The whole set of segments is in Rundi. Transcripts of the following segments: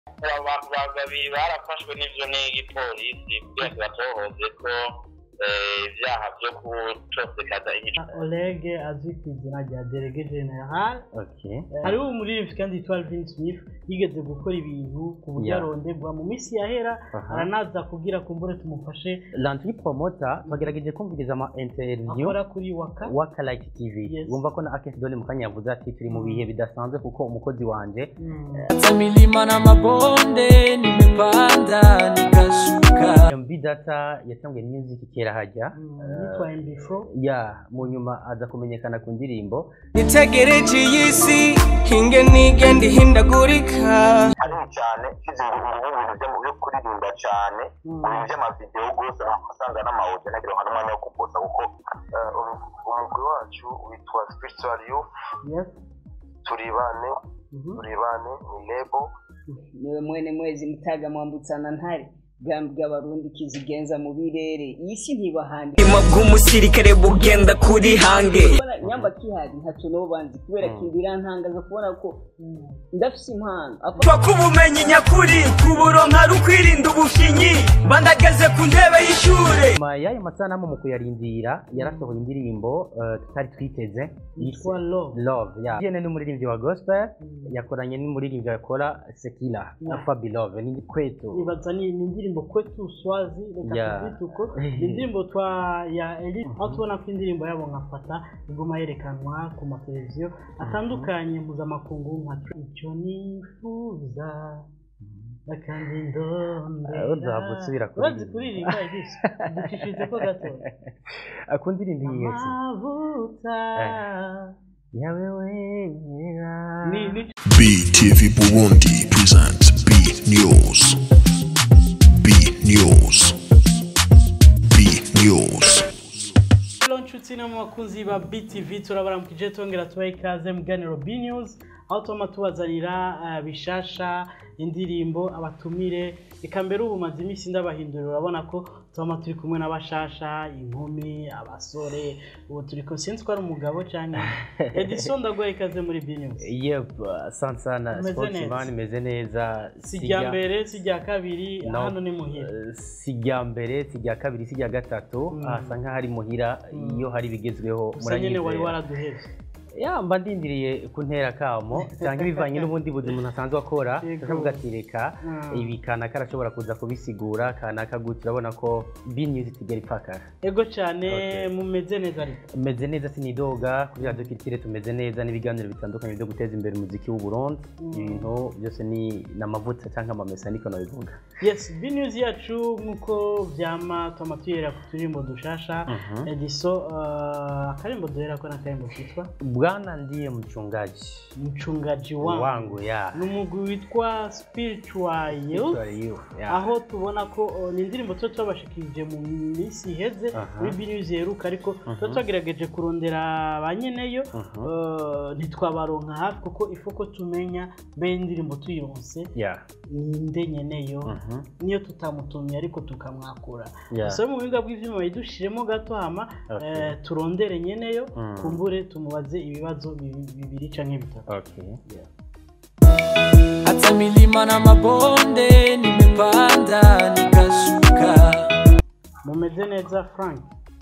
abantu ba- babiri barafashwe n'ivyo n'igipolisi kugira ngo batohoze ko eh, ivyaha vyo gutosekaza imico Oleg azwi ku izina rya Delege General okay hariho umuririmbyi kandi yitwa Alvin Smith yigeze gukora ibintu ku buryo Yeah. aronderwa mu minsi yahera Aha. aranaza kubwira kumbure tumufashe lantri promota bagerageje kumviriza ama interview akora kuri waka waka like tv Yes. wumva ko na akesi dole mu kanya yavuze ati turi mu bihe bidasanzwe kuko umukozi wanje Mm. hata milima na mabonde nimepanda nikashuka mb data yatanguye music kera hajya Mm, yitwa MB4 ya mu nyuma aza kumenyekana ku ndirimbo nitegereje iyi si hinge nigenda ihindagurika hanini cyane kizi ibintu byo byo kuririmba cyane Mm. ibintu by'amavideo rwose usanga n'amawudio nagira ngo n'umwanya wo kupoza kuko eh, umu- umugwi wacu witwa spiritual youth yes turi bane Mhm. turi bane ni lebo niwe mwene mwezi mutaga mwambutsana ntare bwambi bw'abarundi kizigenza mu birere iyi si ntibahandi ubuzima bw'umusirikare bugenda kuri hange Kubona nyamba kihari ntacyo nabo banzi kubera ko birantangaza kubona ko ndafise impano Apa- pfa k'ubumenyi nyakuri kuburonka ari ukwirinda ubushinyi bandageze ku ntebe y'ishure nyuma y'ayo masanamu mu kuyarindira yarasohoye indirimbo eh, tutari twiteze yitwa Love love ya jene n'umuririmbyi wa gospel yakoranye n'umuririmbyi akora sekila Yeah. fabi love ni kwetu ibaza ni ni indirimbo kwetu swazi reka Yeah. tubyite uko ni indirimbo twa ya Eli aho tubona ko indirimbo yabo nkafata iguma yerekanwa ku mateleviziyo atandukanye mpuzamakungu nka icyo nifuza akandi ndondera Ah, uzahava usubira urazi kuririmba. kuririmba igisi ducishije ko gato akunda indirimbo iyi yose amavuta yawe wera ni ni BTV Burundi presents B News. B News. B News. Hello nshuti no mu bakunzi ba BTV turabaramukije tongera tubaha ikaze mu ganiro B News aho tuma tubazanira eh, bishasha indirimbo abatumire eka mbere ubu maze iminsi ndabahindurira urabona ko tubama turi kumwe n'abashasha inkumi abasore ubu turi ko sinzi ko ari umugabo cyangwa Edison ndaguha ikaze muri B News yep asante sana Umeze sportsman neza. imeze neza si irya mbere si irya kabiri No. hano ni muhira Eh, si irya mbere si irya kabiri si irya gatatu Mm. hasa nk'aho ari muhira iyo hari ibigezweho gusa nyine wari muranyizera waraduhevye ya mba ndindiriye kuntera kamo cyangwa ibivanye n'ubundi buzima umuntu asanzwe akora Yego. akavuga ati reka Mm. ibi kanaka arashobora kuza kubisigura kanaka gutya urabona ko binyuze itigera ipfakara ego cyane Okay. mumeze neza ariko meze neza sinidoga kuri radiyo kirikire tumeze neza n'ibiganiro bitandukanye byo guteza imbere umuziki w'u Burundi Mm. ibintu byose ni ni amavuta cyangwa amamesa niko nabivuga yes b news yacu nk'uko byama tuma tuyera ku turirimbo dushasha Mhm. ediso uh, akarimbo duhera ko n'akarimbo kitwa bwana ndiye mchungaji mchungaji wangu, wangu ya ni umugwi witwa spiritual youth Spiritual youth, ya. aho tubona ko uh, ni indirimbo tuba twabashikirije mu minsi iheze Aha. muri b news yeruka ariko tuba twagerageje kurondera ba nyeneyo Mhm. uh, ntitwabaronka hafi kuko ifu ko tumenya mbe indirimbo tuyironse ya ninde nyeneyo Mhm. niyo tutamutumye ariko tukamwakura Yeah. dusaba mu buhinga bw'ibyuma bidushiremo gato hama Okay. eh, turondere nyeneyo Mm. kumbure tumubaze ibibazo bibi- bibiri canke bitatu okay hata milima na mabonde nimepanda nikashuka mumeze neza frank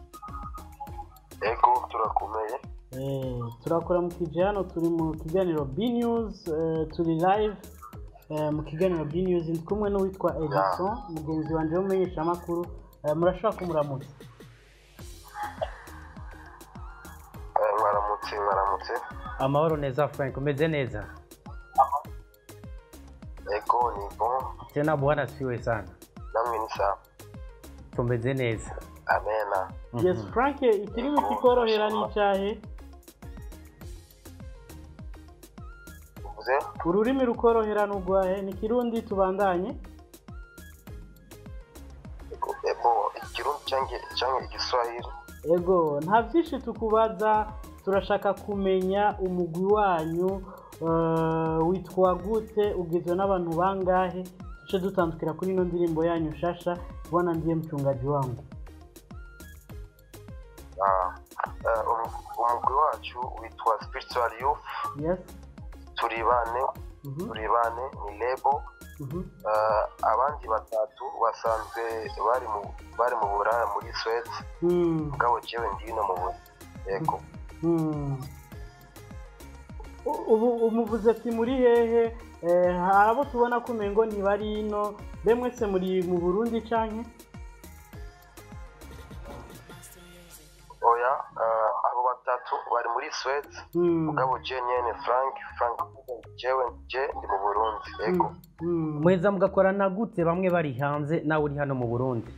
ego turakomeye eh, turakora mu kije hano turi mu kiganiro b news eh, turi live eh, mu kiganiro b news ndi kumwe n'uwitwa edison mugenzi wanje w'umumenyeshamakuru eh, murashobora kumuramutsa Eh, mwaramutse mwaramutse amahoro neza frank umeze neza ego ni bon tena bwana siwe sana namwe ni sawa tumeze neza amena yes frank ikirimi kikorohera n'icahe uvuze ururimi rukorohera n'urwahe ni kirundi tubandanye ego ebo ikirundi cyangwa cyangwa igiswahili ego nta byinshi tukubaza turashaka kumenya umugwi wanyu eh, witwa gute ugizwe n'abantu bangahe duce dutandukira kuri ino ndirimbo yanyu shasha bwana ndiye mchungaji wangu Ah, eh, umu- umugwi wacu witwa spiritual youth yes turi bane Mhm. turi bane ni lebo Mhm. Ah, abandi batatu basanzwe bari mu bari mu buraya muri swede Mm. mugabo jewe ndino mu bu yego Mm. U- ubu umuvuze ati muri hehe Eh, hari abo tubona ko umengo ntibari ino be mwese muri mu burundi canke oya ah, abo batatu bari muri swede Mm. mugabo je nyene frank frank jewe je ndi mu burundi yego Mm. mweza mugakorana gute bamwe bari hanze nawe uri hano mu burundi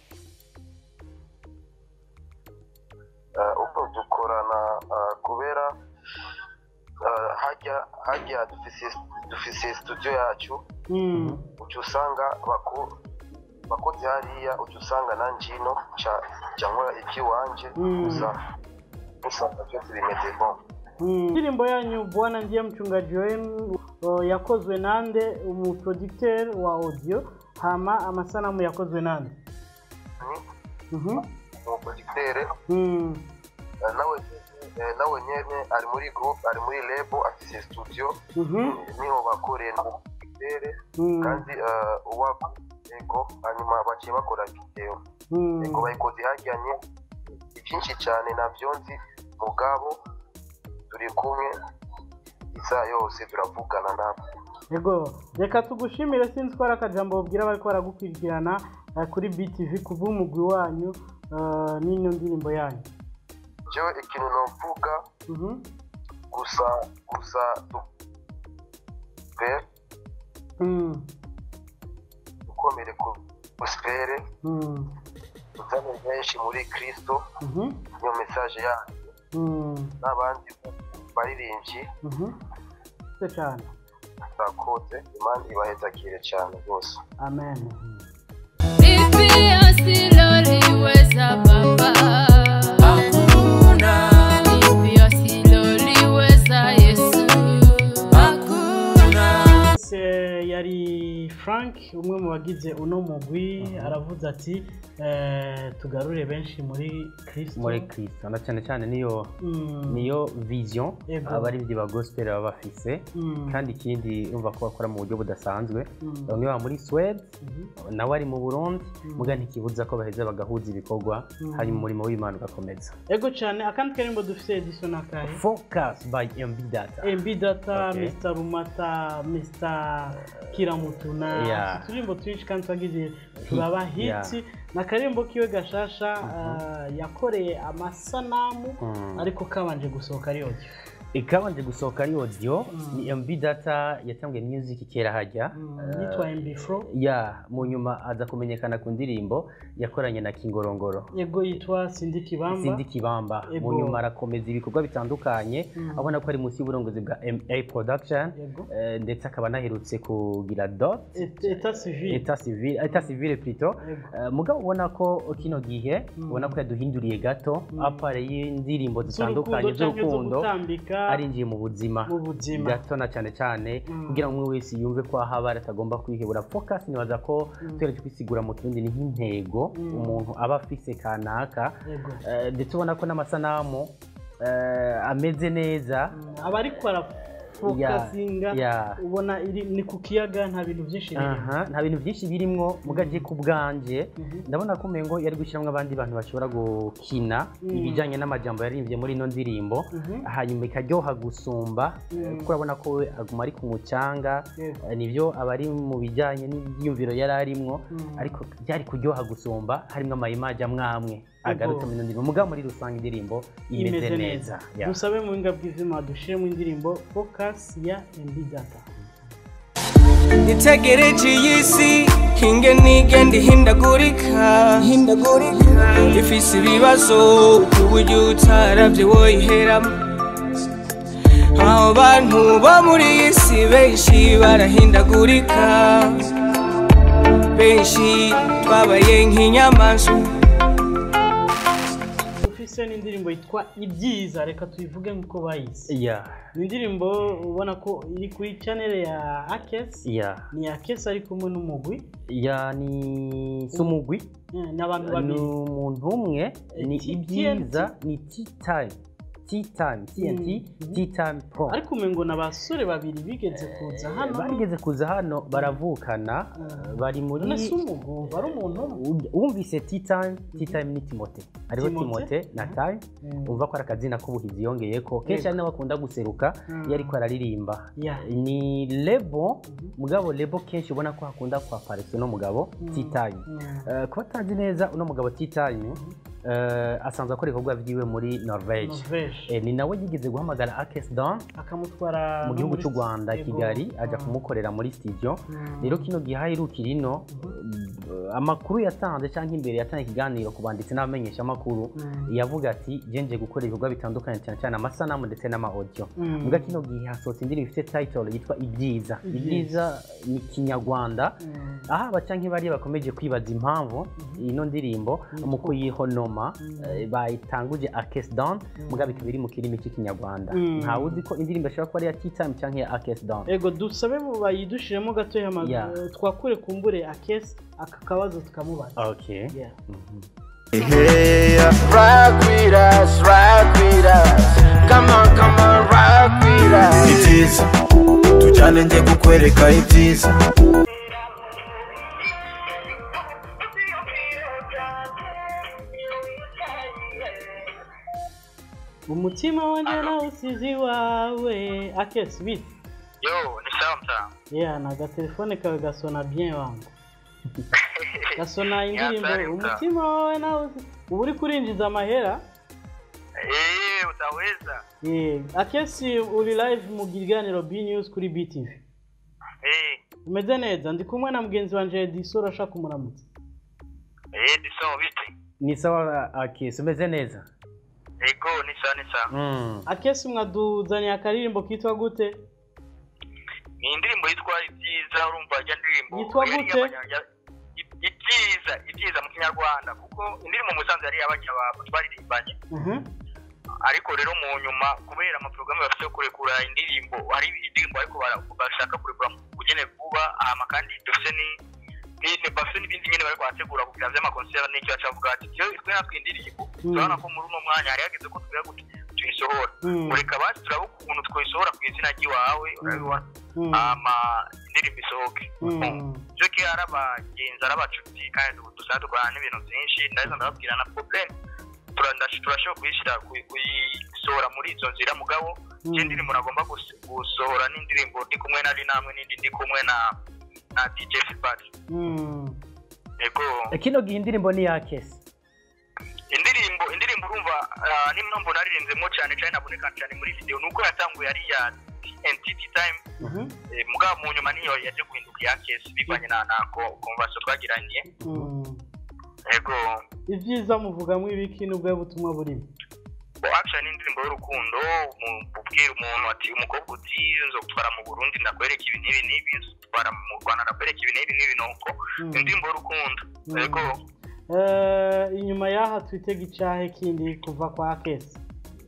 Ah, uko dukorana ah, kubera ah, hajya hajya dufise dufise studio yacu Mm. uca usanga bako bakoze hariya uca usanga nanjye ino ca ca nkora iby'iwanje Mm. gusa usanga byose bimeze bon Mm. indirimbo yanyu bwana ndiye mchungaji wenu uh, yakozwe nande umuproducteur wa audio hama amasanamu yakozwe nande ni Mhm. umuproducteur Mm. eh, nawe eh, nawe nyene ari muri group ari muri label afise studio Mhm. niho bakoreye n'umuproducteur Mm. kandi eh, uwako ego hanyuma baciye bakora video Mm. ego bayikoze hajyanye byinshi cyane navyo nzi mugabo turi kumwe isaha yose turavugana nabo Ego, reka tugushimire sinzi ko ari akajambo babwira bariko baragukurikirana eh, kuri BTV kuva umugwi wanyu eh, n'ino ndirimbo yanyu jewe ikintu novuga Mhm. gusa gusa pe Mm. dukomere ku gospere Mm. tuzane benshi muri kristo Mhm. niyo mesaje yacu Mm. n'abandi baririmbyi Mhm. Se cyane bakoze imana ibahezakire cyane rwose amen Vipi asiloliweza baba hakuna Vipi asiloliweza Yesu hakuna Se yari frank umwe mu bagize uno mugwi aravuze ati eh, tugarure benshi muri kristo muri kristo na cyane cyane niyo Mm. niyo vision Yego. abaririmbyi ba gospel baba bafise Mm. kandi ikindi urumva ko bakora mu buryo budasanzwe Mm. bamwe baba muri swede Mhm. nawe ari mu burundi muga ntikibuza ko baheza bagahuza ibikorwa hanyuma umurimo w'imana ugakomeza ego cyane akandi karimbo dufite edison akahe focus by mb data MB Data, Okay. Mr. Rumata, Mr. Kiramutuna, Yeah. uturimbo twinshi kandi twagize turaba Yeah. hiti na karimbo kiwe gashasha uh, yakoreye amasanamu Mm. ariko kabanje gusohoka ari audio ikabanje gusohoka ari audio ni mb data yatangiye music kera hajya Mm, yitwa MB Flow ya mu nyuma aza kumenyekana ku ndirimbo yakoranye na kingorongoro yego yitwa Cindy Kibamba sindi kibamba Yego. mu nyuma arakomeza ibikorwa bitandukanye abona ko ari munsi y'uburongozi bwa ma production Yego. eh, ndetse akaba anaherutse kugira dot Et- Etat civil eta civile eta civile plutôt Yego. Eh, mugabo ubona ko kino gihe ubona ko yaduhinduriye gato apare y'indirimbo zitandukanye z'urukundo canke zo z'urukundo gutambika arinjiye mu buzima mu buzima gato na cyane cyane kugira ngo umwe wese yumve ko aho aba atagomba kwihebura focus nibaza ko tugereje kwisigura mu kirundi ni nk'intego umuntu aba afise kanaka Yego. Eh, ndetse ubona ko n'amasanamu eh, ameze neza aba ariko arafokasinga ya. ubona iri ni ku kiyaga nta bintu byinshi birimo aha nta bintu byinshi birimwo mugaje ku bwanje ndabona ko umengo yari gushyiramo abandi bantu bashobora gukina ibijyanye n'amajambo yaririmbye muri ino ndirimbo hanyuma ikaryoha gusumba eh, kuko urabona ko we aguma ari ku mucanga Yego. eh, nibyo aba ari mu bijyanye n'ibyiyumviro yari arimwo ariko byari kuryoha gusumba harimo amayimaje amwe amwe agarutse muri ino ndirimbo mugabo muri rusange indirimbo imeze neza Ya. dusabe mu buhinga bw'izima dushiremo indirimbo focus ya MB Data itegereje iyi si hinge nigenda ihindagurika ifise ibibazo ku buryo utaravye woyiheramo abo bantu bo muri iyi si benshi barahindagurika benshi twabaye nk'inyamaswa dufise n'indirimbo yitwa ibyiza reka tuyivuge nk'uko bayise ya ni indirimbo ubona ko iri kuri channel ya Akes ya ni Akes ari kumwe n'umugwi ya ni sumugwi eh, n'abantu ni babiri umuntu umwe ni T- ibyiza ni tea time tea time tnt Mhm. tea time pro ariko umengo ni abasore babiri bigeze kuza hano barigeze kuza hano baravukana Mm. bari muri none si umugumva ari umuntu umwe wumvise tea time tea time ni timote hariho Timote? timote na time Mm. umva ko ari akazina k'ubuhizi yongeye ko kenshi ari nawe akunda guseruka Mm. iyo ariko araririmba Yeah. ni lebo mugabo lebo kenshi ubona ko hakunda kwaparisa uno mugabo tea time Mm. Eh, kuba atazi neza uno mugabo tea time eh, asanzwe akora ibikorwa byiwe muri norvege Norvege. Eh, ni nawe yigeze guhamagara akes don akamutwara mu no gihugu muri cy'u rwanda Yego. kigali ajya Mm. kumukorera muri studio Mm. rero kino gihe aherukira ino eh, amakuru yatanze cyangwa imbere yatanze ikiganiro ku banditsi n'abamenyeshamakuru Mm. yavuga ati ngenje gukora ibikorwa bitandukanye cyane cyane amasanamu ndetse n'ama audio Mm. mbwa kino gihe hasohotse indirimbo ifite title yitwa ibyiza Ibyiza. ibyiza ni kinyarwanda Mm. aha abaca nk'ibariya bakomeje kwibaza impamvu ino ndirimbo mu kuyihonoma eh, bayitanguje akes down mugabo ikaba iri mu kirimi cy'ikinyarwanda Mm. ntawe uzi ko indirimbo ashobora kuba ari iya tea time cyangwa iya akes down ego dusabe mu bayidushiremo gatoya ama- Yeah. eh, twakure kumbure akesi aka kabazo tukamubaza okay Yeah. Mhm. Hey, rock with us, rock with us. Come on, come on, rock with us. Ibyiza, tujyane njye kukwereka ibyiza. umutima wanjye nawusize iwawe akesi bite yo ni sawa mtamu yeah na agatelefone kawe gasona bien wangu gasona indirimbo hatari, mta. umutima wawe nawe uba uri kurinjiza amahera Eh, utaweza Yeah. akesi uri live mu kiganiro b news kuri btv Eh, umeze neza ndi kumwe na mugenzi wanje ediso urashaka kumuramutsa eh, ni sawa biti ni sawa akes umeze neza ego ni sawa ni sawa Mm. akesi mwaduzaniye akaririmbo kitwa gute ni indirimbo yitwa ibyiza urumva ajya ndirimbo Yitwa yari gute? iy'abanya- i- ibyiza ibyiza mu kinyarwanda kuko indirimbo mu musanze yari iy'abanyababo twaririmbanye Mhm. ariko rero mu nyuma kubera amaporogaramu bafite yo kurekura indirimbo hari indirimbo ariko bara- bashaka kurekura mu bugene vuba hama kandi dufite ni ni- bafite n'ibindi nyine bari kuhategura kugira vy'amakonsera n'icyo bacavuga ati iyo twe natwe indirimbo turabona ko muri uno mwanya hari hageze ko tugira gute tuyisohora Mm. mureka basi turaba ukuntu twayisohora ku izina ry'iwawe urabibona Mm. hama indirimbo isohoke Mm. byo ke ari abagenzi ari abacuti kandi ubu dusanzwe dukorana n'ibintu byinshi ndaheza ndababwira na problem tura- ndash- turashobora kuyishyira kuyi- kuyisohora muri izo nzira mugabo Mm. iyo ndirimbo nagomba gus- gusohora n'indirimbo ndi kumwe na namwe n'indi ndi kumwe na na dj filbert Mm. yego Eh, kino gihe indirimbo ni iya akes indirimbo indirimbo urumva ah, n'impamvu naririmbzemo cyane cyane naboneka cyane muri video nuko yatanguye ari iya TNT time Mhm. eh, mugabo mu nyuma niyo yaje guhinduka iya kesi bivanye na na konvasiyo twagiranye Mm. yego ibyiza muvugamo ibiki n'ubwo butumwa burimo Bo action ni indirimbo y'urukundo mu- ubwira umuntu ati umukobwa uti nzo gutwara mu Burundi ndakwereka ibi n'ibi n'ibi nzo gutwara mu Rwanda ndakwereka ibi n'ibi n'ibi nuko Mm. indirimbo y'urukundo Mm. yego Eh, inyuma y'aha twitega icyahe kindi kuva kwa akesi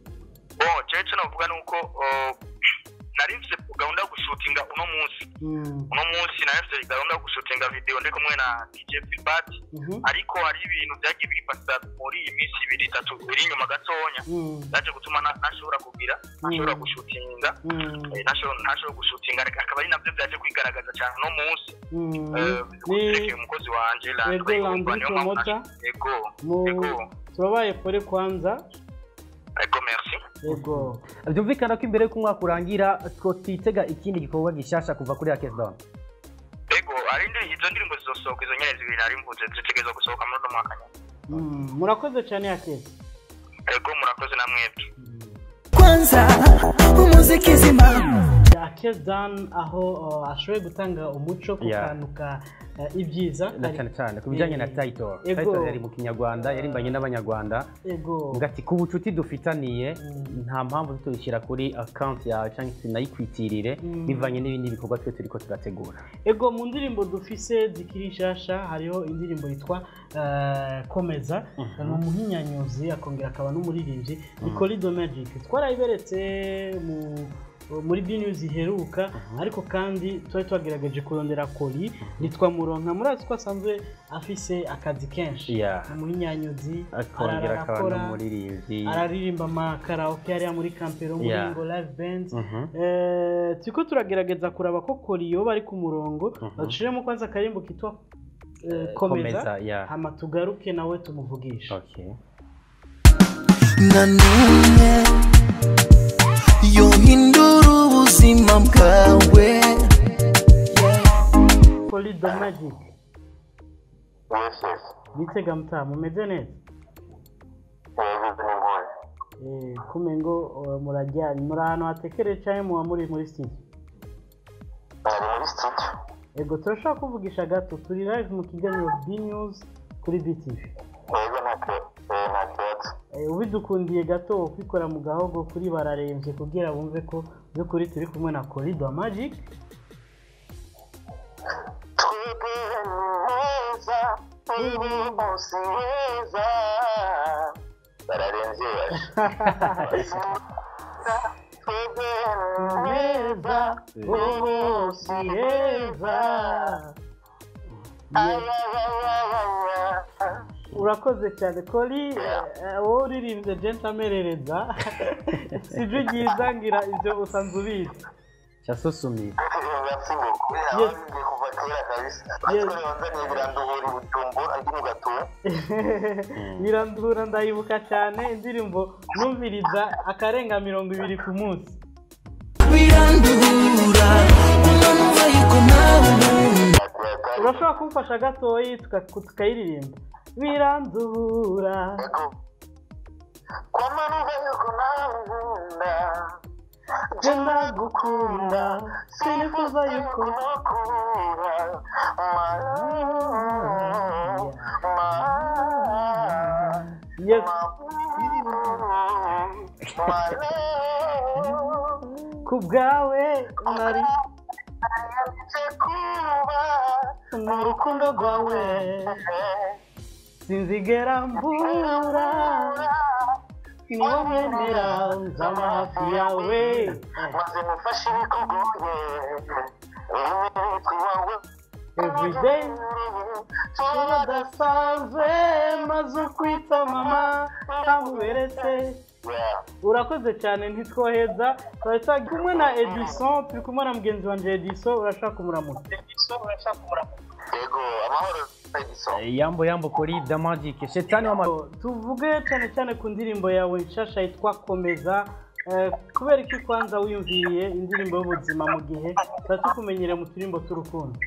bo jewe icyo navuga ni uko oh, nari mfite gahunda yo gushutinga uno munsi Mm. uno munsi nari mfite gahunda yo gushutinga video ndi kumwe na DJ Filbert Mhm. ariko hari ibintu byagiye bifata muri iyi minsi ibiri itatu iri inyuma gatonya Mm. byaje gutuma na- ntashobora kugira ntashobora Mm. gushutinga Mm. Eh, ntashobora ntashobora gushutinga ariko akaba ari nabyo byaje kwigaragaza cyane uno munsi Mm. Eh, ni guterekera umukozi wanje Yego, Landry Yumva, Landry niyo mpamvu Promoter. naje- yego mu yego turabaye pole kwanza yego merci yego byumvikana ko imbere y'uko umwaka urangira two twitega ikindi gikorwa gishasha kuva kuri akes down yego hari indi izo ndirimbo zizosohoka izo nyene zibiri nari mvuze zitegerezwa gusohoka muri uno mwaka nyene Mm. murakoze cyane akesi yego murakoze na mwebwe kwanza umuziki zima akesi dan aho uh, ashoboye gutanga umuco ku Yeah. kantu ka uh, ibyiza na cyane cyane ku bijyanye na Eh, title Ego. title yari mu kinyarwanda yarimbanye n'abanyarwanda yego ngati ku bucuti dufitaniye Mm. nta mpamvu tuyishyira kuri account yawe cyangwa se tunayikwitirire Mm. bivanye n'ibindi bikorwa twe turiko turategura ego mu ndirimbo dufise zikiri nshasha hariho indirimbo yitwa uh, komeza ni umuhinyanyuzi akongera akaba n'umuririmbyi ni Colido Magic twarayiberetse mu uh, muri bnews iheruka ariko kandi twari twagerageje kurondera kori ntitwamuronka murazi ko asanzwe afise akazi kenshi Yeah. umuhinyanyuzi akongera akaba arakora n'umuririmbyi araririmba amakaraoke hariya muri kampero muri Yeah. ngo live band Mhm. Eh, turiko turagerageza kuraba ko kori yoba ari ku murongo duciremo kwanza akarimbo kitwa eh, komeza Komeza, yeah. hama tugaruke nawe tumuvugisha Okay. na n'umwe yohindura ubuzima bwawe kori the magic yes yes bitega mutaha mumeze neza yagize n'impuhwe Eh, kume ngo uh, murajyanye muri ahantu hatekereye cyangwa muba muri muri studio ari muri studio ego turashobora kuvugisha gato turi live mu kiganiro b news kuri btv yego nta ke- eh, nta kibazo Eh, ubidukundiye gato kwikora mu gahogo kuri bararembye kugira bumve ko by'ukuri turi kumwe na corridor magic twebwe neza iri munsi heza bararenze twebwe neza ubu si heza urakoze cyane kori eh, wowe uririmbye gentamerereza sibyo ryiza ngira ibyo usanzwe ubizi cyasusumiye merci beaucoup ababimbye kuva kera kabisa natwe wanzaniye biranduhura ubujumbura ndi mu gatuba birandura ndayibuka cyane indirimbo numviriza akarenga mirongo ibiri ku munsi birandura umuntu ariko nawe umuntu urashobora kumfasha gatoyi tuka- tukayiririmba birandura kwamanuka yuko nawe nkunda je ndagukunda sinifuza yuko yes ku bwawe nari mu rukundo rwawe sinzigera mbura ni wowe nera nzaba hafi yawe maze mufashe ibikugoye umwete wawe everyday turadasanzwe maze ukwita mama ntamuberetse urakoze cyane ntitwoheza twari turi kumwe na edison turi kumwe na mugenzi wanjye edison urashaka kumuramutsa yego amahoro edison yambo yambo kuri the magic shetani w'ama tuvuge cyane cyane ku ndirimbo yawe nshasha yitwa komeza Eh, kubera iki kwanza wiyumviye indirimbo y'ubuzima mu gihe tuba tukumenyere mu turimbo tw'urukundo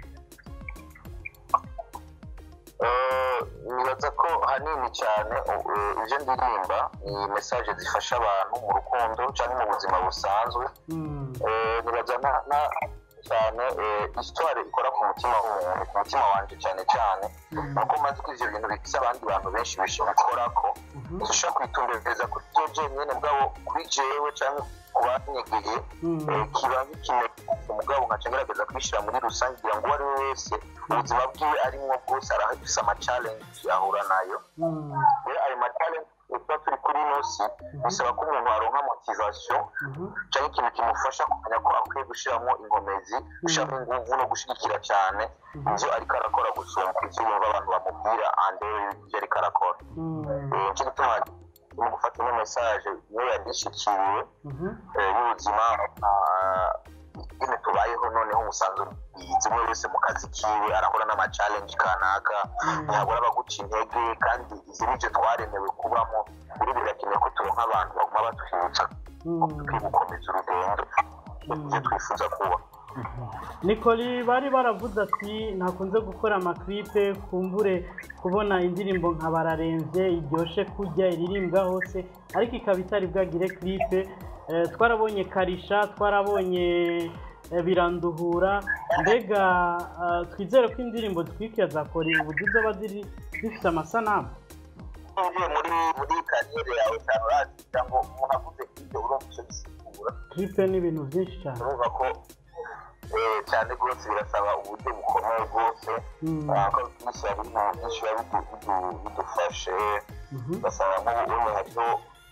Eh, nibaza ko hanini cyane eh, ibyo ndirimba ni mesaje zifasha abantu mu rukundo cyangwa mu buzima busanzwe Eh, nibaza na- na- cyane eh, histoire ikora ku mutima w'umuntu ku mutima wanjye cyane cyane nuko maze ko ivyo bintu bifise abandi bantu benshi bishibikorako dushobora kwitumbereza kuri byo jenyine bwabo kuri jewe cyangwa ku banyegeye eh, kiba nk'ikimenyetso mugabo nkaca ngerageza kubishyira muri rusange kugira ngo uwo ari we wese ubuzima bwiwe arimwo bwose arahafise amacalenji ahura nayo rero ayo macalenji tuba turi kuri ino si bisaba ko umuntu aronka motivation cyangwa ikintu kimufasha kumenya ko akwiye gushyiramo inkomezi gushyiramo ingufu no gushyigikira cyane ibyo ariko arakora gusumba ibyo yumva abantu bamubwira andebe ibyo ariko arakora Eh, nicyo gituma mu gufata ino mesaje niyo yadishikiriwe y'ubuzima ah, nyine tubayeho noneho umusanzu bizi umwe wese mu kazi kiwe arahura n'amacalenji kanaka ntihabura abaguca intege kandi izi nibyo twaremewe kubamo rero birakenewe ko turonka abantu baguma batwibutsa tukwiye gukomeza urugendo ibyo twifuza kuba nikoli bari baravuze ati ntakunze gukora amaklipe kumbure kubona indirimbo nka bararembye iryoshye kujya iririmbwa hose ariko ikaba itari bwagire klipe Eh, twarabonye karisha twarabonye eh, biranduhura mbega eh, twizere ko indirimbo twikira za kori ubu zizoba ziri zifite amasanamu uvuye muri muri kariyeri yawe cyane urazi kugira ngo umuntu avuze ibyo urumva icyo bisigura klipe ni ibintu byinshi cyane urumva ko eh, cyane rwose birasaba uburyo bukomeye rwose Ah, ko bisaba ibintu byinshi biba bidu- bidu- bidufashe ugasanga nk'ubu ubu hariho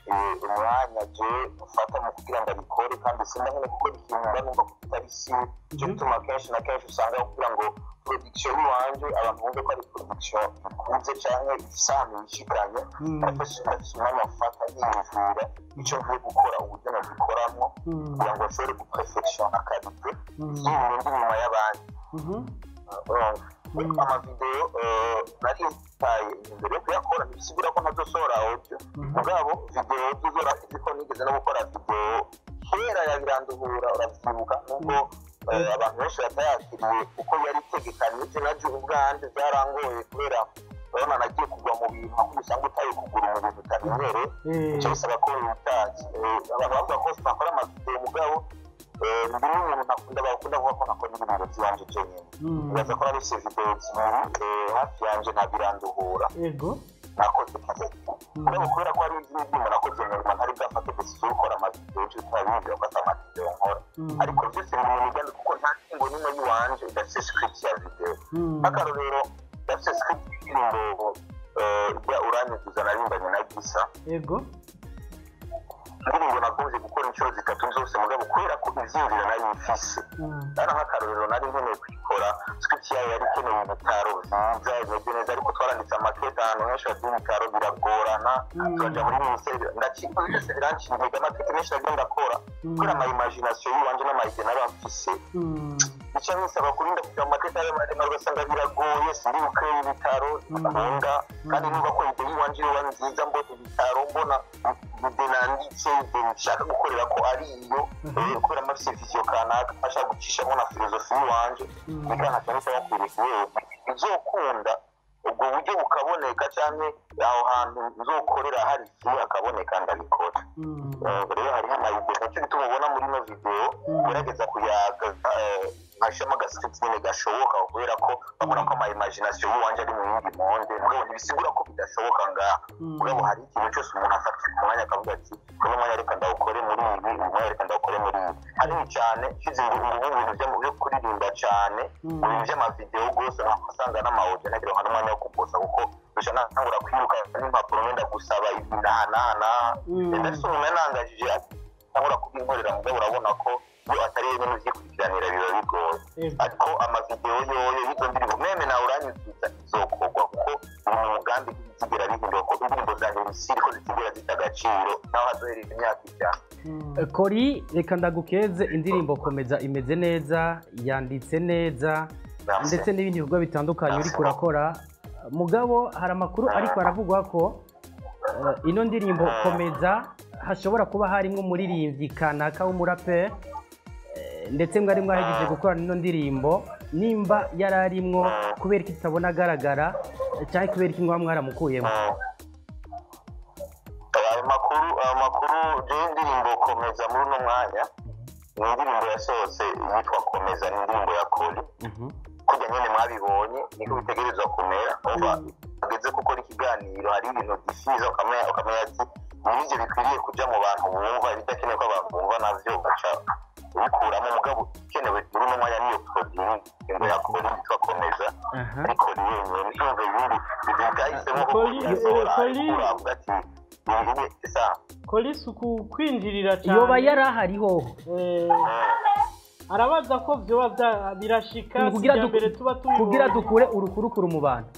eh, umwanya je mfata mu kugira ngo abikore kandi simba nyine gukora ikintu mba numva ko kitari siwe cyo gituma kenshi na kenshi usanga kugira ngo production y'iwanje abantu bumve ko ari production ikunze canke ifise ahantu yishikanye ariko sinafise umwanya mfata yiyumvira ico ngiye gukora uburyo nabikoramwo kugira ngo nshobore guperfectiona karite y'ibindi nyuma y'abandi urumva amavideo eh, nari ntaye imbere yo kuyakora ntibisigura ko ntazosohora audio mugabo video zizora ko nigeze no gukora video kera yabiranduhura uravyibuka nubwo eh, abantu benshi batayakiriye kuko yari itegekanije naje ubwanje byarangoye kubera urabona nagiye kugwa mu bintu aho usanga utaye kugura mu bintu utamenyereye icyo bisaba ko witazi abantu bavuga ko sinakora amavideo mugabo eh, ndi n'umuntu nakunda bakunda kuvuga ko nakora ibintu by'iwanje jenyine bibaza ko narose video zibiri eh, hafi yanje ntabiranduhura yego nakoze mugabo kubera ko hari izindi ndirimbo nakoze nyuma ntari bwafate decision yo gukora amavideo cyo tutabimbira ko ata amavideo nkora ariko byose biri mu migambi kuko nta ngingo n'imwe y'iwanje idafite script ya video nk'akarorero idafite script y'indirimbo eh, ijya uranyuzuza narimbanye na gisa yego indirimbo nakunze gukora inshuro zitatu zose mugabo kubera ko ivyinjira nari mfise ari nk'akarorero nari nkeneye kuyikora script yayo yari ikeneye ibitaro vyiza imeze neza ariko twaranditse amakete ahantu henshi bagira ibitaro biragorana turaja muri minisiteri ndacika byose biranciye intege amakete menshi nagiye ndakora kubera ama imagination y'iwanje n'amayide nari mfise bica bisaba kurinda kugira mu mateka yayo maremare ugasanga biragoye sindi bukeye ibitaro nkunda kandi numva ko ide y'iwanje yoba nziza mbona ibitaro mbona ide nanditse ide nshaka gukorera ko ari iyo eh, kubera mafise vision kanaka ashaka gucishamo na filozofi y'iwanje bikana cyane cyane kwereka wewe bizokunda ubwo buryo bukaboneka cyane aho hantu nzokorera hari ifu hakaboneka ndabikora Eh, rero hariho amayide nicyo gituma ubona muri ino video gerageza kuyaga eh, nkashiramo agascript nyine gashoboka kubera ko babona ko ama imagination y'iwanje ari mu yindi monde mugabo ntibisigura ko bidashoboka ngaha mugabo hari ikintu cyose umuntu afata umwanya akavuga ati uno mwanya reka ndawukore muri ibi uyu mwanya reka ndawukore muri ibi hanini cyane nshyize ingufu mu bintu byo- byo kuririmba cyane mu bintu by'amavideo rwose asanga n'amawudio ntagira ngo n'umwanya wo kuposa kuko gusa natangura kwiruka n'impapuro ngenda gusaba ibi n'aha n'aha n'aha ndetse umuntu yanangajije atangura kubinkorera mugabo urabona ko iyo atari wenyine ubyikurikiranira biba bigoye ariko amavideo yoyo y'izo ndirimbo meme nawe uranyuzuza izokorwa kuko uri mu mugambi zigera bihinduka ko indirimbo zanjye misiri ko zitigera zita agaciro naho hazohereza imyaka ijana kori reka ndagukeze indirimbo komeza imeze neza yanditse neza ndetse n'ibindi bikorwa bitandukanye uri kurakora mugabo hari amakuru ariko aravugwa ko eh, ino ndirimbo komeza hashobora kuba harimo umuririmbyi kanaka w'umuraperi eh, ndetse mwari mwahejeje gukorana ino ndirimbo nimba yari arimwo kubera ko itabona agaragara eh, cyangwa kubera ko mwaba mwaramukuyemo ayo makuru ayo makuru rero indirimbo komeza muri uno mwanya ni indirimbo yasohotse yitwa komeza ni indirimbo ya kori kujya nyine mwabibonye niko bitegerezwa kumera uba ageze gukora ikiganiro hari ibintu byifuza ukamenya ukamenya ati nibyo bikwiriye kujya mu bantu bumva ibidakenewe ko abantu bumva nabyo ugaca ubikuramo mugabo ikenewe muri uno mwanya niyo produit ingo ya kori yitwa komeza ariko ni wenyine niyumva ibindi ibintu byahisemo ko Kori- yasohora Kori- ariko uravuga ati ibi ni isa kolisi uku kwinjirira cyane yoba yari ahariho Eh, arabaza ko byoba bya- birashika si kugira irya du- mbere tuba tubibonye kugira dukure urukurukuru mu bantu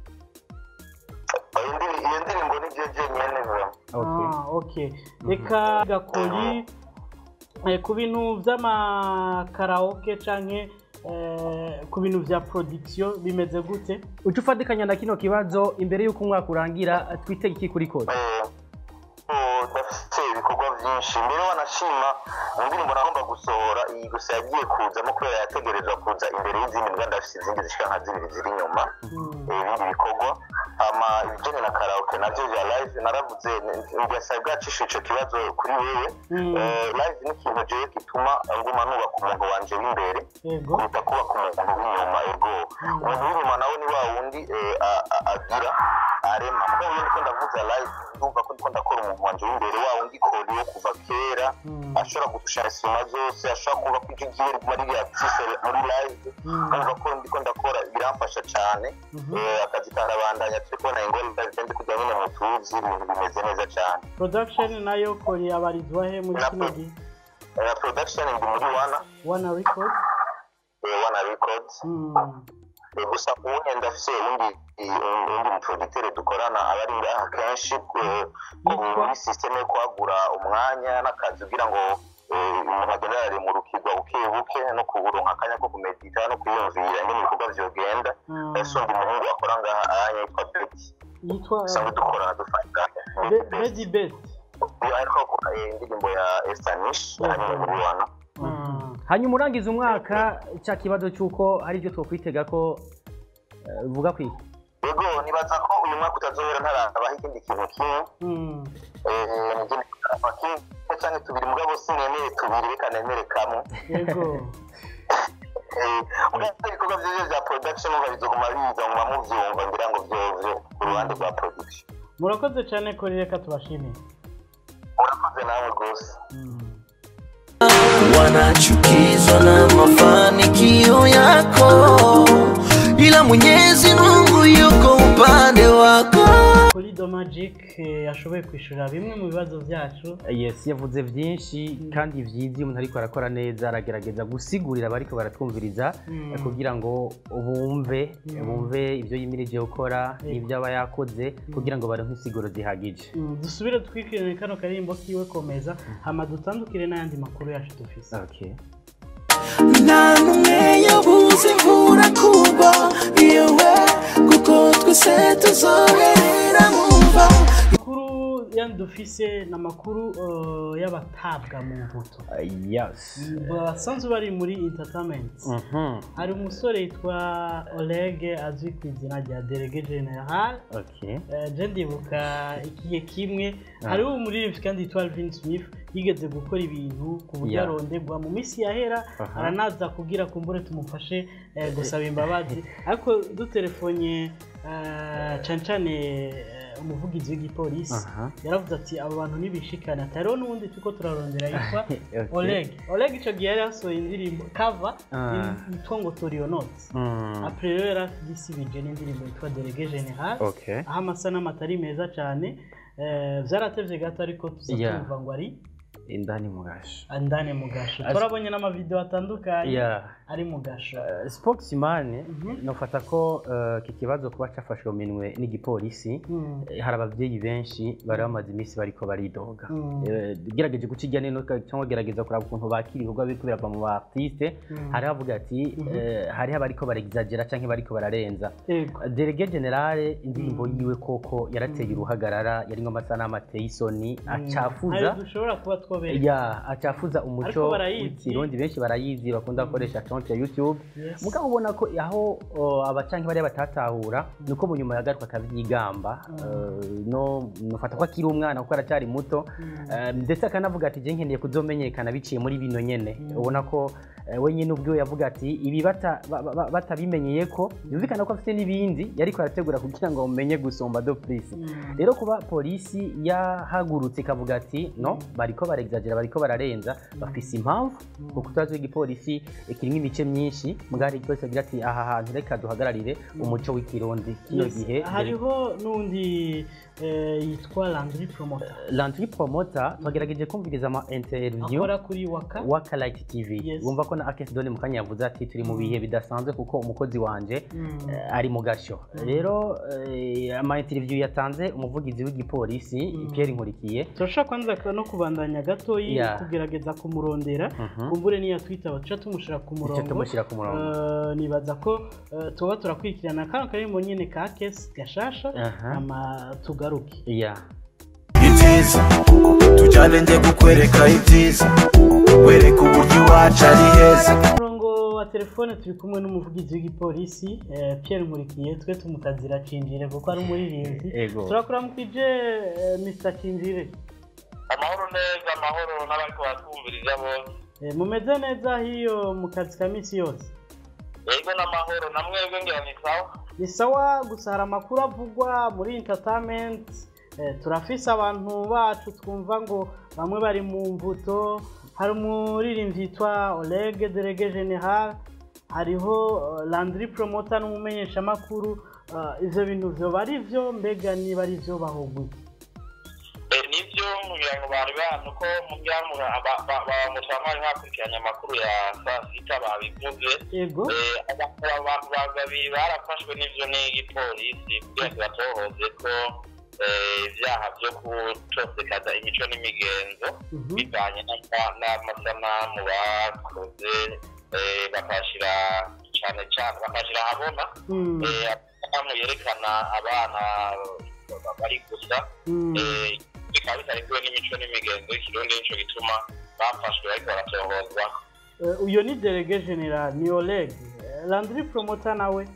iyo ndiri- iyo ndirimbo ni byo jenyine biba Ah, okay reka gakori eh, ku bintu by'amakaraoke canke eh, ku bintu bya production bimeze gute uca ufatikanya na kino kibazo imbere y'uko umwaka urangira twitege iki kuri kode udafite ibikorwa byinshi mbere wanashima mu ndirimbo nagomba gusohora iyi gusa yagiye kuzamo kubera yategerezwa kuza imbere y'izindi mbwa ndafite izindi zishika nka zibiri ziri inyuma eh, ibindi bikorwa ama ibijyanye na karaoke nabyo bya live naravuze ngasaba bwacisha ico kibazo kuri wewe Eh, live ni ikintu jewe gituma nguma nubaka umuntu wanje w'imbere kuruta kubaka umuntu w'inyuma ego umuntu w'inyuma nawe ni wa wundi eh, a- a- agira ntarema mugabo iyo ndiko ndavuza live ndumva ko ndiko ndakora umuntu wanje w'imbere wawo ngikori wo kuva kera ashobora gufasha isoma zose ashobora kuba ko ijwi ryiwe riguma riri active muri live kumva ko ndiko ndakora biramfasha cane Eh, akazi karabandanya turi kubona ingorane zigenda kujya nyine mu tuzi ibintu bimeze neza cane production nayo kori abarizwa he muri kino gihe Eh, production ndi muri wana wana record eh, wana records Eh, gusa ubundi ndafise undi undi muproducteur dukorana aba ari ngaha kenshi eh, muri systeme yo kwagura umwanya n'akazi kugira ngo eh, umuntu agende araremurukirwa buke buke no kuronka akanya ko kumedita no kwiyumvira ingene ibikorwa vyogenda ese undi muhungu akora ngaha anya yitwa Betty yitwa usanzwe dukorana dufanga Be- Bedi Bet iyo ariko akora eh, indirimbo ya Estanish hanyuma muri wana hanyuma urangiza umwaka cya kibazo cy'uko hari ibyo twakwitega ko eh, uvuga ku iki yego nibaza ko uyu mwaka utazohera ntarabaho ikindi kintu kimwe Eh, nigende kuraba kimwe canke tubiri mugabo sinemere tubiri reka nemere kamwe yego ugafite ibikorwa vyose vya production uba bizoguma biza muba muvyumva ngira ngo vyovyo ku ruhande rwa production murakoze cyane kori reka tubashimire murakoze nawe rwose wanachukizwa na mafanikio yako, ila Mwenyezi Mungu yuko upande wako. kuri do magic eh, yashoboye kwishyura bimwe mu bibazo byacu yes yavuze byinshi kandi byiza iyo umuntu ariko arakora neza aragerageza gusigurira abariko baratwumviriza Mm. eh, kugira ngo bumve Mm. bumve ibyo yimirije gukora Yego. n'ibyo aba yakoze kugira ngo baronke insiguro zihagije Mm, dusubire twikirane kano karirimbo kiwe komeza hama dutandukire n'ayandi makuru yacu dufise okay. nta n'umwe yabuze imvura kugwa yewe kuko twese tuzoherera mu mva amakuru yandi dufise ni amakuru eh, y'abatabwa mu mbuto yes basanzwe bari muri entertainment Mhm. hari umusore yitwa Oleg azwi ku izina rya Delege General okay. Eh, je ndibuka igihe kimwe Ah. hariho umuririmbyi kandi yitwa Alvin Smith yigeze gukora ibintu ku buryo Yeah. arondegwa mu minsi yahera Aha. aranaza kugira kumbure tumufashe eh, gusaba imbabazi ariko dutelefone eh, cane cane eh, umuvugizi w'igipolisi Aha. yaravuze ati abo bantu ntibishikane ati hariho n'uwundi turiko turarondera yitwa Okay. Oleg Oleg ico gihe yari yasohoye indirimbo cover Ah. yitwa ngo Torionot Mm. apre rero yaragisibije n'indirimbo yitwa Delege General Okay. aho amasanamu atari meza cyane eh, vyaratevye gato ariko tuza Yeah. tumva ngo ari indani mu gasho andane mu gasho As- turabonye n'amavideo atandukanye Yeah. ari mu gasho spokesman nofata ko eh, iki kibazo kuba cyafashwe mu minwe n'igipolisi Mm. eh, hari ababyeyi benshi bari bamaze iminsi bariko baridoga Mm. Eh, gerageje gukijya nino cyangwa gerageza kuraba ukuntu bakira ibikorwa biriko birava mu ba artiste Mm. hari havuga ati Mhm. eh, hariho abariko barexagera canke bariko bararenza Yego. delege generale indirimbo yiwe koko yarateye uruhagarara yarimwo amasanamu ateye isoni acafuza Hari dushobora kuba twobera ya acafuza umuco Ariko barayizi. w'ikirundi benshi barayizi bakunda gukoresha konti ya youtube Yes. mugabo ubona ko aho uh, abacanke bariya batatahura nuko mu nyuma yagaruka akabyigamba uh, no nufata ko akiri umwana kuko aracyari muto Uh, ndetse akanavuga ati je nkeneye kuzomenyekana biciye muri bino nyene ubona ko uh, we nyine ubwiwe yavuga ati ibi bata- ba- ba- batabimenyeye ko yumvikana ko afite n'ibindi yariko arategura kugira ngo mumenye gusomba do plus rero kuba polisi yahagurutse ikavuga ati no bariko barexagera bariko bararenza bafise impamvu kuko utazi w'igipolisi kirimo imice myinshi mugari igipolisi agira ati aha hantu reka duhagararire umuco w'ikirundi kino Yes. gihe hariho n'undi eh, yitwa Landry Promoter landry promoter twagerageje kumviriza ama interview akora kuri waka waka light tv Yes. wumva ko na akesi doni mu kanya yavuze ati turi mu bihe bidasanzwe kuko umukozi wanje Mm. eh, ari mu gasho rero eh, ama interview yatanze umuvugizi w'igipolisi Pierre Nkurikiye turashobora kwanza no kubandanya gatoyi Yeah. kugerageza kumurondera Mhm. kumbure niya twita tuca tumushyira ku murongo tumushyira ku murongo. Eh, nibaza ko eh, tuba turakurikirana kano karimbo nyine ka kesi gashasha Aha. ama tugaruke yeah. ibyiza tujyane njye kukwereka ibyiza wereka uburyo iwacu ari heza ku murongo wa telefone turi kumwe n'umuvugizi w'igipolisi eh, Pierre Nkurikiye twe tumutazira Cinjire kuko ari umuririmbyi Ego. turakuramukije eh, Mr Cinjire amahoro neza amahoro n'abariko batwumviriza bose Eh, mumeze neza hiyo mu kazi ka misi yose yego n'amahoro na mwebwe ngira ni sawa ni sawa gusa hari amakuru avugwa muri entertainment eh, turafise abantu bacu twumva ngo bamwe bari mu mvuto hari umuririmbyi yitwa Oleg Delege General hariho eh, Landry Promoter n'umumenyeshamakuru eh, ivyo bintu vyoba ari vyo mbega niba ari vyo bahogwe Eh, nibyo ngira ngo bari bantu ko mu byamura bamutamari bakurikiranye amakuru ya saa sita babivuze yego Eh, aba- abantu babiri barafashwe n'ivyo n'igipolisi kugira ngo batohoze ko eh, ibyaha byo gutosekaza imico n'imigenzo bivanye n'ama- n'amasanamu bakoze eh, bakashira cyane cyane bakashira ahabona Mm. eh, amasanamu yerekana abana bari gusa Mm. eh, bikaba bitarikiwe n'imico n'imigenzo y'ikirundi nico gituma bafashwe bariko baratohozwa Eh, uyo ni Delege General ni Oleg Eh, Landry Promoter nawe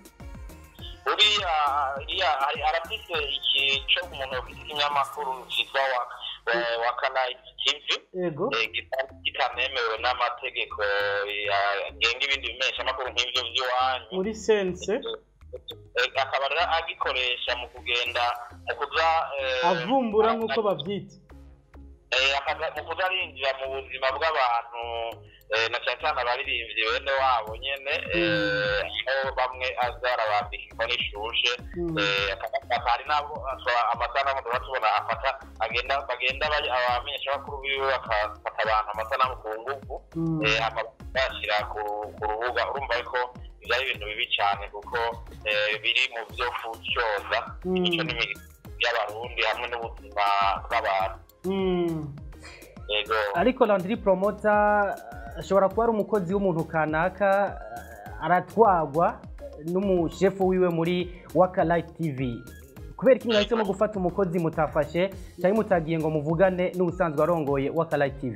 uriya iriya hari- arafise iki co umuntu ufite ikinyamakuru citwa wa- wa- wakanayi tv yego eh, kita- kitanemewe n'amategeko ya- agenga ibindi bimeshamakuru nk'ivyo vy'iwanyu muri sense Eh, akaba rero agikoresha mu kugenda mu kuza eh, avumbura nk'uko bavyita eh, akaza- mu kuza arinjira mu buzima bw'abantu eh, na cyane cyane abaririmbyi bene wabo nyene eh, aho bamwe aza arabambika inkoni ishushe Mm. eh, akaba- hari n'abo ashobora- amasanamu tuba tubona afata agenda bagenda bari- abamenyeshamakuru biwe bakafata abantu amasanamu ku nguvu Mm. eh, hama bayashyira ku ku rubuga urumva ko ibyo ari ibintu bibi cyane kuko eh, biri mu byo kucyoza Mm. imico n'imigenzo y'abarundi hamwe n'ubuzima bw'abantu Mm. yego ariko Landry Promoter ashobora kuba ari umukozi w'umuntu kanaka eh, aratwagwa n'umushefu wiwe muri Waka Live TV kubera iki mwahisemo gufata umukozi mutafashe cyangwa mutagiye ngo muvugane n'ubusanzwe arongoye Waka Live TV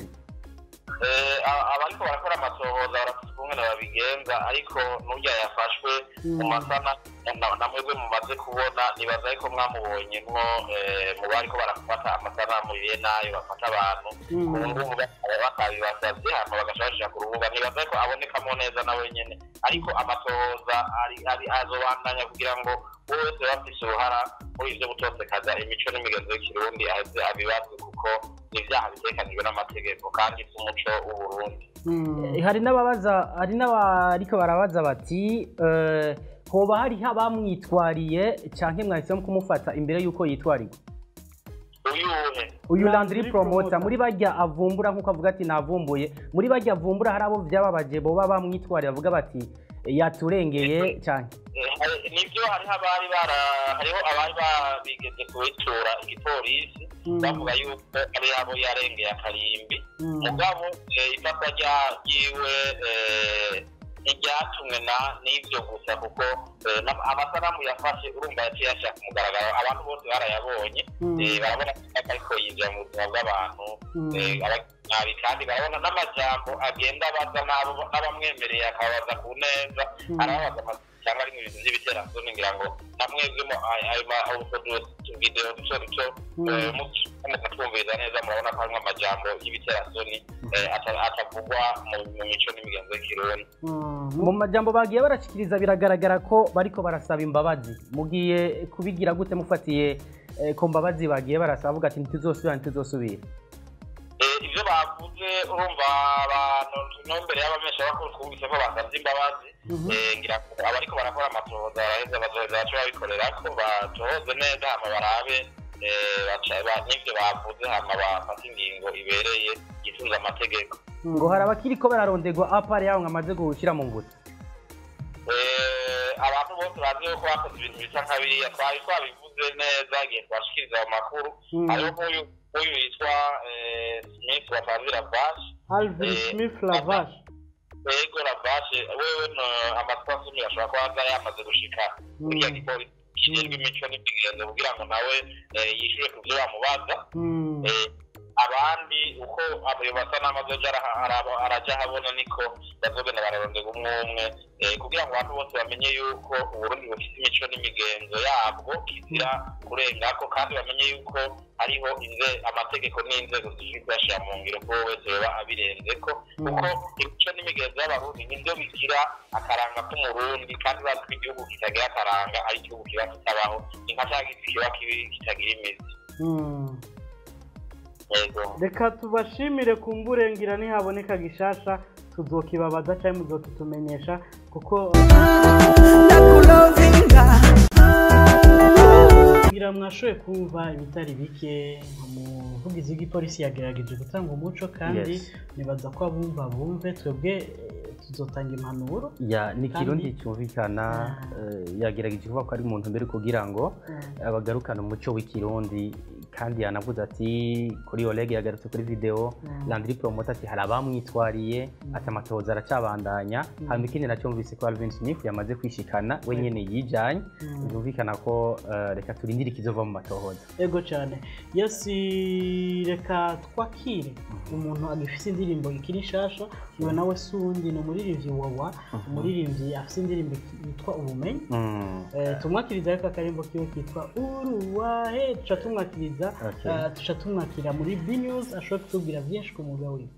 Eh, a- abariko barakora amatohoza barafite ukungene babigenza ariko n'urya yafashwe mu masana na- na mwebwe mumaze kubona nibaza ariko mwamubonyemwo eh, mu bariko barafata amasanamu ye nayo bafata abantu Mm. ku nguvu bakaba bakabibasavye hama bagaca bashira ku rubuga nibaza ariko abonekamo neza nawe nyene ariko amatohoza ari- ari- azobandanya kugira ngo uwo wese bafise uruhara muri ivyo gutosekaza imico n'imigenzo y'ikirundi aheze abibazwe kuko ni ivyaha bitekanijwe n'amategeko kandi vy'umuco w'uburundi Mm. Eh, hari n'ababaza hari n'abariko barabaza bati eh, hoba hariho abamwitwariye canke mwahisemo kumufata imbere y'uko yitwarirwa uyuhe uyu Landry Landry Promoter Promoter. muri bajya avumbura nk'uko avuga ati navumbuye muri bajya avumbura hari abo vyababaje boba bamwitwariye bavuga bati yaturengeye cyane Eh, hari- nivyo hariho abari bara hariho abari babigeze kubitura igipolisi Mm. bavuga yuko ari abo yarengeye akarimbi Mm. mugabo eh, ifatwa rya- ryiwe eh, ntiryatumwe na- n'ivyo gusa kuko eh, n'ama- amasanamu yafashe urumva yaciye yashaka ku mugaragaro abantu bose barayabonye Mm. eh, barabona ko ariko yinjira mu buzima bw'abantu Mm. eh, aba- nabi kandi barabona n'amajambo agenda abaza n'abo- n'abamwemereye akababaza ku neza Mm. arababaza amazina cyangwa ari mu bintu by'ibiterasoni ngira ngo namwebwemo ayo ma- utwo du- tuvidewo duto duto Mm. eh, mu- mukatwumviriza neza murabona ko harimo amajambo y'ibiterasoni eh, ata- atavugwa mu- mu mico n'imigenzo y'ikirundi Mm. mu majambo bagiye barashikiriza biragaragara ko bariko barasaba imbabazi mugiye kubigira gute mufatiye eh, ku mbabazi bagiye barasaba bavuga ati ntituzosubira ntituzosubira Eh, ivyo bavuze urumva abantu no mbere y'abameshamakuru twumvise ko basavye imbabazi Mhm. Eh, ngira ngo abariko barakora amatohoza baraheza bazoheza bace babikorera ko batohoze neza hama barabe eh, baca- ba- n'ivyo bavuze hama bafata ingingo ibereye yisunze amategeko ngo hari abakiriko bararondegwa apare yaho ngamaze gushira mu ngutu Eh, abantu bose bazi yuko bakoze ibintu bisa nka biriya twari twabivuze neza igihe twashikiriza ayo makuru Mm. hariho nk'uyu nk'uyu yitwa eh, smith watazira bashi Alvin Eh, Smith Lavash ego ravashe wewe no amatwi asumira ashobora kuba aza yamaze gushika kuriya gipolisi kijejwe imico n'imigenzo kugira ngo nawe eh, yishure ku vyo bamubaza Mm. Eh, abandi uko ayo masanamu azoja ara- ara- araja ahabona niko bazogenda bararondera umwe umwe eh, kugira ngo abantu bose bamenye yuko uburundi bufite imico n'imigenzo yabwo kizira kurengako kandi bamenye yuko hariho inze- amategeko n'inzego zishinzwe bashyira mu ngiro ko wese yoba abirenzeko kuko imico n'imigenzo y'abarundi nibyo bigira akaranga k'umurundi kandi bazi ko igihugu kitagira akaranga ari igihugu kiba kitabaho ni nka cya giti kiba kibi- kitagira imizi Mm. yego reka tubashimire ku mburengira nihaboneka gishasha tuzokibabaza cyangwa muzokitumenyesha kuko kugira mwashoboye kumva ibitari bike umuvugizi w'igipolisi yagerageje gutanga umuco kandi Yes. nibaza ko abumva bumve twebwe eh, tuzotanga impanuro ya ni Kandi- ikirundi cyumvikana eh, yagerageje kuvuga ko ari mu ntumbero kugira ngo bagarukane umuco w'ikirundi kandi yanavuze ati kuri Oleg yagarutse kuri video Mm. Landry Promoter ati hari abamwitwariye ati amatohoza aracabandanya Mm. hanyuma ikindi nacyumvise ko Alvin Smith yamaze kwishikana we nyene yijanye Mm. byumvikana ko eh, reka turindire ikizova mu matohoza ego cyane yesi reka twakire umuntu agifite indirimbo ikiri nshasha iwe nawe si uwundi ni umuririmbyi wawa umuririmbyi afite indirimbo yitwa ubumenyi Mm. Eh, tumwakiriza ariko akarimbo kiwe kitwa uruwahe tuca tumwakiriza Okay. eh, tuca tumwakira muri b news ashobora kutubwira byinshi ku mwuga wiwe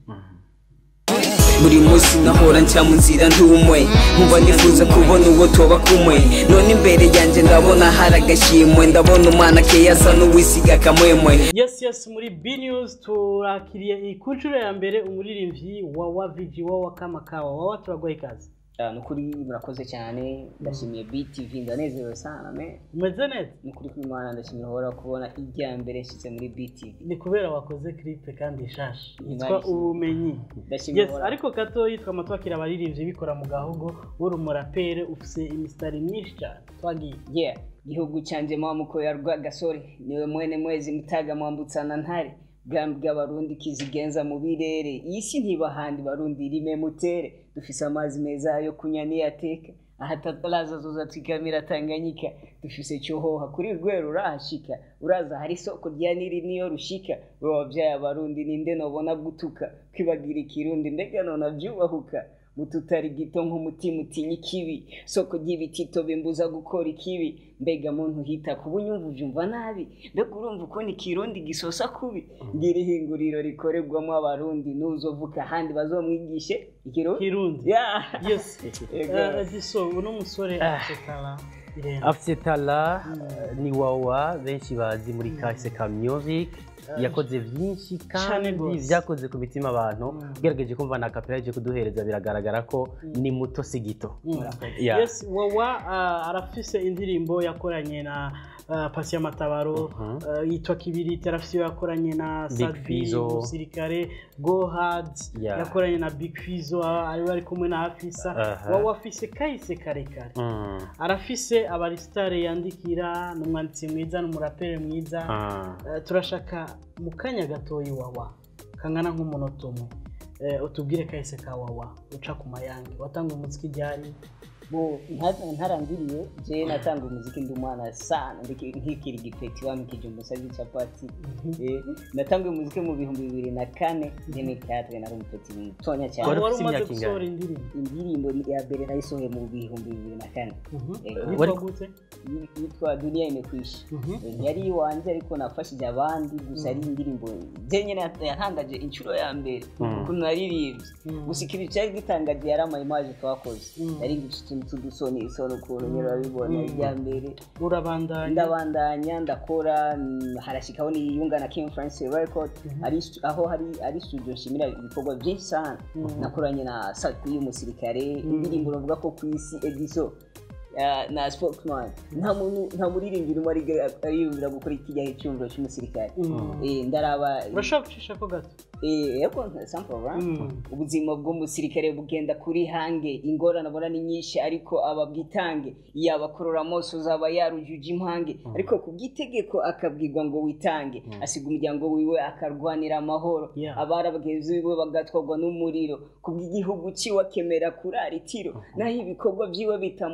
buri munsi nahora nca mu nzira ntumwe nkumva nifuza kubona uwo toba kumwe none imbere yanjye ndabona hari agashimwe ndabona umwana keya asa n'uwisiga akamwemwe yes yes muri b news turakiriye iyi ku nshuro ya mbere umuririmbyi wawa vg wawa kamakawa wawa turaguha ikaze Ah, ni ukuri murakoze cyane ndashimiye btv ndanezerewe sana me umeze neza ni ukuri kw'imana ndashimira uhora kubona ijya mbere nshyitse muri btv ni kubera wakoze clip kandi ishasha yitwa Nice. ubumenyi Ndashimira yes uhora- ariko gato yitwa amatwakira abaririmbyi bikora mu gahugu uri umurapere ufise imisitari myinshi cyane twagiye yeah gihugu cyanjye mwamuko ya rwagasore niwe mwene mwezi mutaga mwambutsana ntare bwami bw'abarundi kizigenza mu birere iyi si ntiba handi barundi rime mutere dufise amazi meza yo kunywa niyateka ahataraza zoza twikamira tanganyika dufise cyohoha kuri rwero urahashika uraza hari isoko rya niri niyo rushika we wabyaye abarundi ninde nobona gutuka kwibagira ikirundi mbega nona byubahuka mututari gito nk'umutima utinya ikibi soko ry'ibitito bimbuza gukora ikibi mbega muntu hita ku bunyumva ubyumva nabi mbega urumva ukuntu ikirundi gisosa kubi ngira ihinguriro rikorerwamo abarundi nuzovuka ahandi bazomwigishe ikirundi kirundi Yeah. yes Ego. Eh, giso uno musore asetara irenga afite tala ni wawa benshi bazi muri kaseka music yakoze byinshi Cane kandi gose. byakoze ku mitima abantu ugerageje kumva na kapera yaje kuduhereza biragaragara ko ni muto si gito Yeah. yes wawa uh, arafise indirimbo yakoranye na uh, pasi y'amatabaro Mhm. uh, yitwa kibiriti arafise iyo yakoranye na Big Sadbi Fizzo. umusirikare go hard Yeah. yakoranye na big fizo ariwe ari kumwe na hafisa Aha. wawa afise kahise karekare Mm. arafise abarisitare yandikira ni umwanditsi mwiza ni umuraperi mwiza Ah. Eh, turashaka mu kanya gatoya wawa kangana nk'umunota umwe Eh, utubwire kahise ka wawa uca ku mayange watanga umuziki ryari bo nta- ntarandiriye je natanga umuziki ndi umwana sana ndiki- nkikiri igipeti wamikije umusazi capati Eh, natanguye umuziki mu bihumbi bibiri na kane ndemi teatre nari umupeti mutonya cyane wari wari umaze gusohora indirimbo indirimbo ya mbere nayisohoye mu bihumbi bibiri na kane Eh, yitwa gute yitwa dunia imekwisha Eh, yari iwanjye ariko nafashije abandi gusa ari indirimbo je nyene yat- yatangaje inshuro ya mbere Mm. ukuntu naririmbye Mm. gusa ikintu cyari gitangaje yari amayimaje twakoze Mm. yari utuntu tudusoni isoni ukuntu nyine urabibona Mm. irya mbere urabandanya ndabandanya ndakora mm, harashikaho niyunga na King France Record ari stu- aho hari ari studio nshimira ibikorwa byinshi sana Mm. nakoranye na Sati y'umusirikare indirimbo navuga ko ku isi Ediso ya- na spokesman nta muntu nta muririmbyi urimo ariga- ariyumvira gukora ikijyaho icyumviro cy'umusirikare Mm. Eh, ndaraba urashobora gucisha ko gato Eh, yego sample Mm. ubuzima bw'umusirikare bugenda kuri hange ingorane abona ni nyinshi ariko ababwitange yaba amoso zaba yarujuje impange ariko ku bw'itegeko akabwirwa ngo witange asiga umuryango wiwe akarwanira amahoro Yeah. abari abagenzi biwe bagatwarwa n'umuriro ku bw'igihugu ciwe akemera kurara itiro naho ibikorwa byiwe bitamuhesha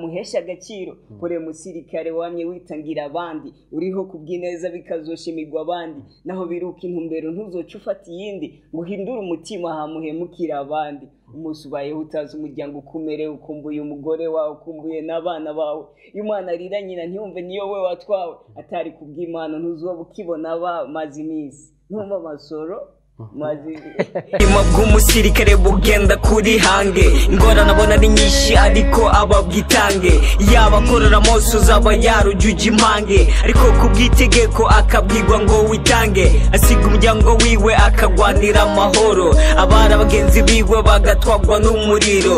agaciro kore musirikare wamye witangira abandi uriho kubw'ineza bikazoshimirwa abandi naho biruka intumbero ntuzoca ufata iyindi ngo uhindure umutima hamuhemukira abandi umunsi ubayeho utazi umuryango ukumere ukumbuye umugore wawe ukumbuye n'abana bawe iyo umwana arira nyina ntiyumve niyo we watwawe atari kubw'imana ntuzoba ukibona bamaze iminsi ntumva amasoro maze ubuzima bw'umusirikare bugenda kuri hange ingorane abona ari nyinshi ariko aba bwitange yaba akorera mose uzaba yarujuje impange ariko ku bw'itegeko akabwirwa ngo witange asiga umuryango wiwe akagwanira amahoro abari abagenzi biwe bagatwagwa n'umuriro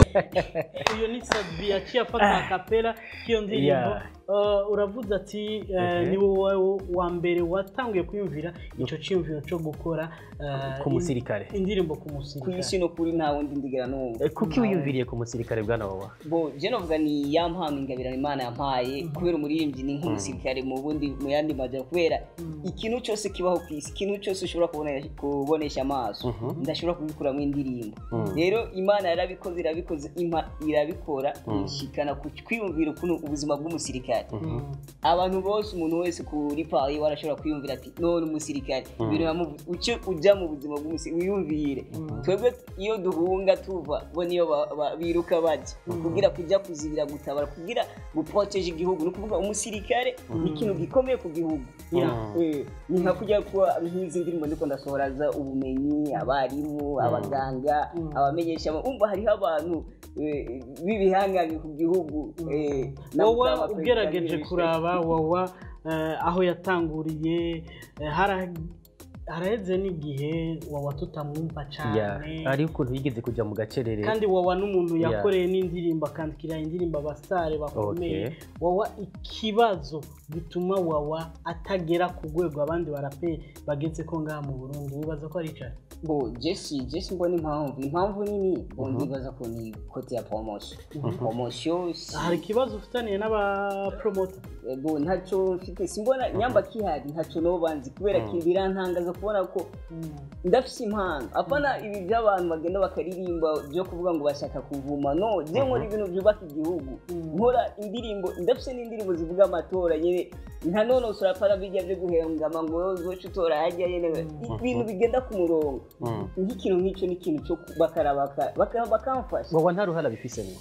uyu ni sabi yaciye afata akapera k'iyo ndirimbo Yeah. Uh, uravuze ati uh, Okay. ni wowe wa mbere watanguye kwiyumvira icyo cyiyumviro cyo gukora uh, Ku musirikare. in- indirimbo ku ku musirikare isi no kuri nta wundi ndigera n'umwe Eh, kuki wiyumviriye ku musirikare bwana wawa bo je novuga ni ya mpano ingabirano imana yampaye kubera umuririmbyi ni nk'umusirikare mu bundi mu yandi majyana kubera ikintu cyose kibaho ku isi ikintu cyose ushobora kubone- kubonesha amaso ndashobora kugikuramo indirimbo rero imana yarabikoze irabikoze impa- irabikora ishikana ku kwiyumvira ukuntu ubuzima bw'umusirikare abantu bose umuntu wese kuri pari we arashobora kwiyumvira ati none umusirikare ibintu yamuvu- uce ujya mu buzima bw'umusirikare wiyumvire twebwe iyo duhunga tuva bo niyo ba- ba- biruka bajya kugira kujya kuzibira gutabara kugira guproteje igihugu ni ukuvuga umusirikare ni ikintu gikomeye ku gihugu Eh, ni nka kujya kuba nk'izi ndirimbo ndiko ndasohoraza ubumenyi abarimu abaganga abamenyesha umva hariho abantu eh, b'ibihangange ku gihugu eh, na- wowe n'abaperezida ugerageje n'ibisheke. kuraba wowa eh, aho yatanguriye eh, hara- haraheze n'igihe wowa tutamwumva cyane hariho ukuntu yigeze kujya mu gacerere kandi wowa n'umuntu Yeah. yakoreye n'indirimbo akandikira indirimbo abasitari bakomeye Okay. wowa ikibazo gituma wowa atagera ku rwego abandi baraperi bageze ko ngaha mu burundi wibaza ko ari cyane bo jesi jesi mbona impamvu impamvu nini bo ndibaza ko ni kote ya poromosiyo poromosiyo si- hari ikibazo ufitaniye n'abapromota eh, bo ntacyo mfite simbona nyamba kihari ntacyo no banzi kubera ko birantangaza kubona ko ndafise impano apana ibi by'abantu bagenda bakaririmba byo kuvuga ngo bashaka kuvuma no je nkora ibintu byubaka igihugu nkora indirimbo ndafise n'indirimbo zivuga amatora nyene nta nonosora para bijya byo guhengama ngo wowe uzoca utora hajya nyene ibintu bigenda ku murongo nk'ikintu nk'icyo ni ikintu cyo bakaraba baka- bakamfasha wawa nta ruhara bifisemo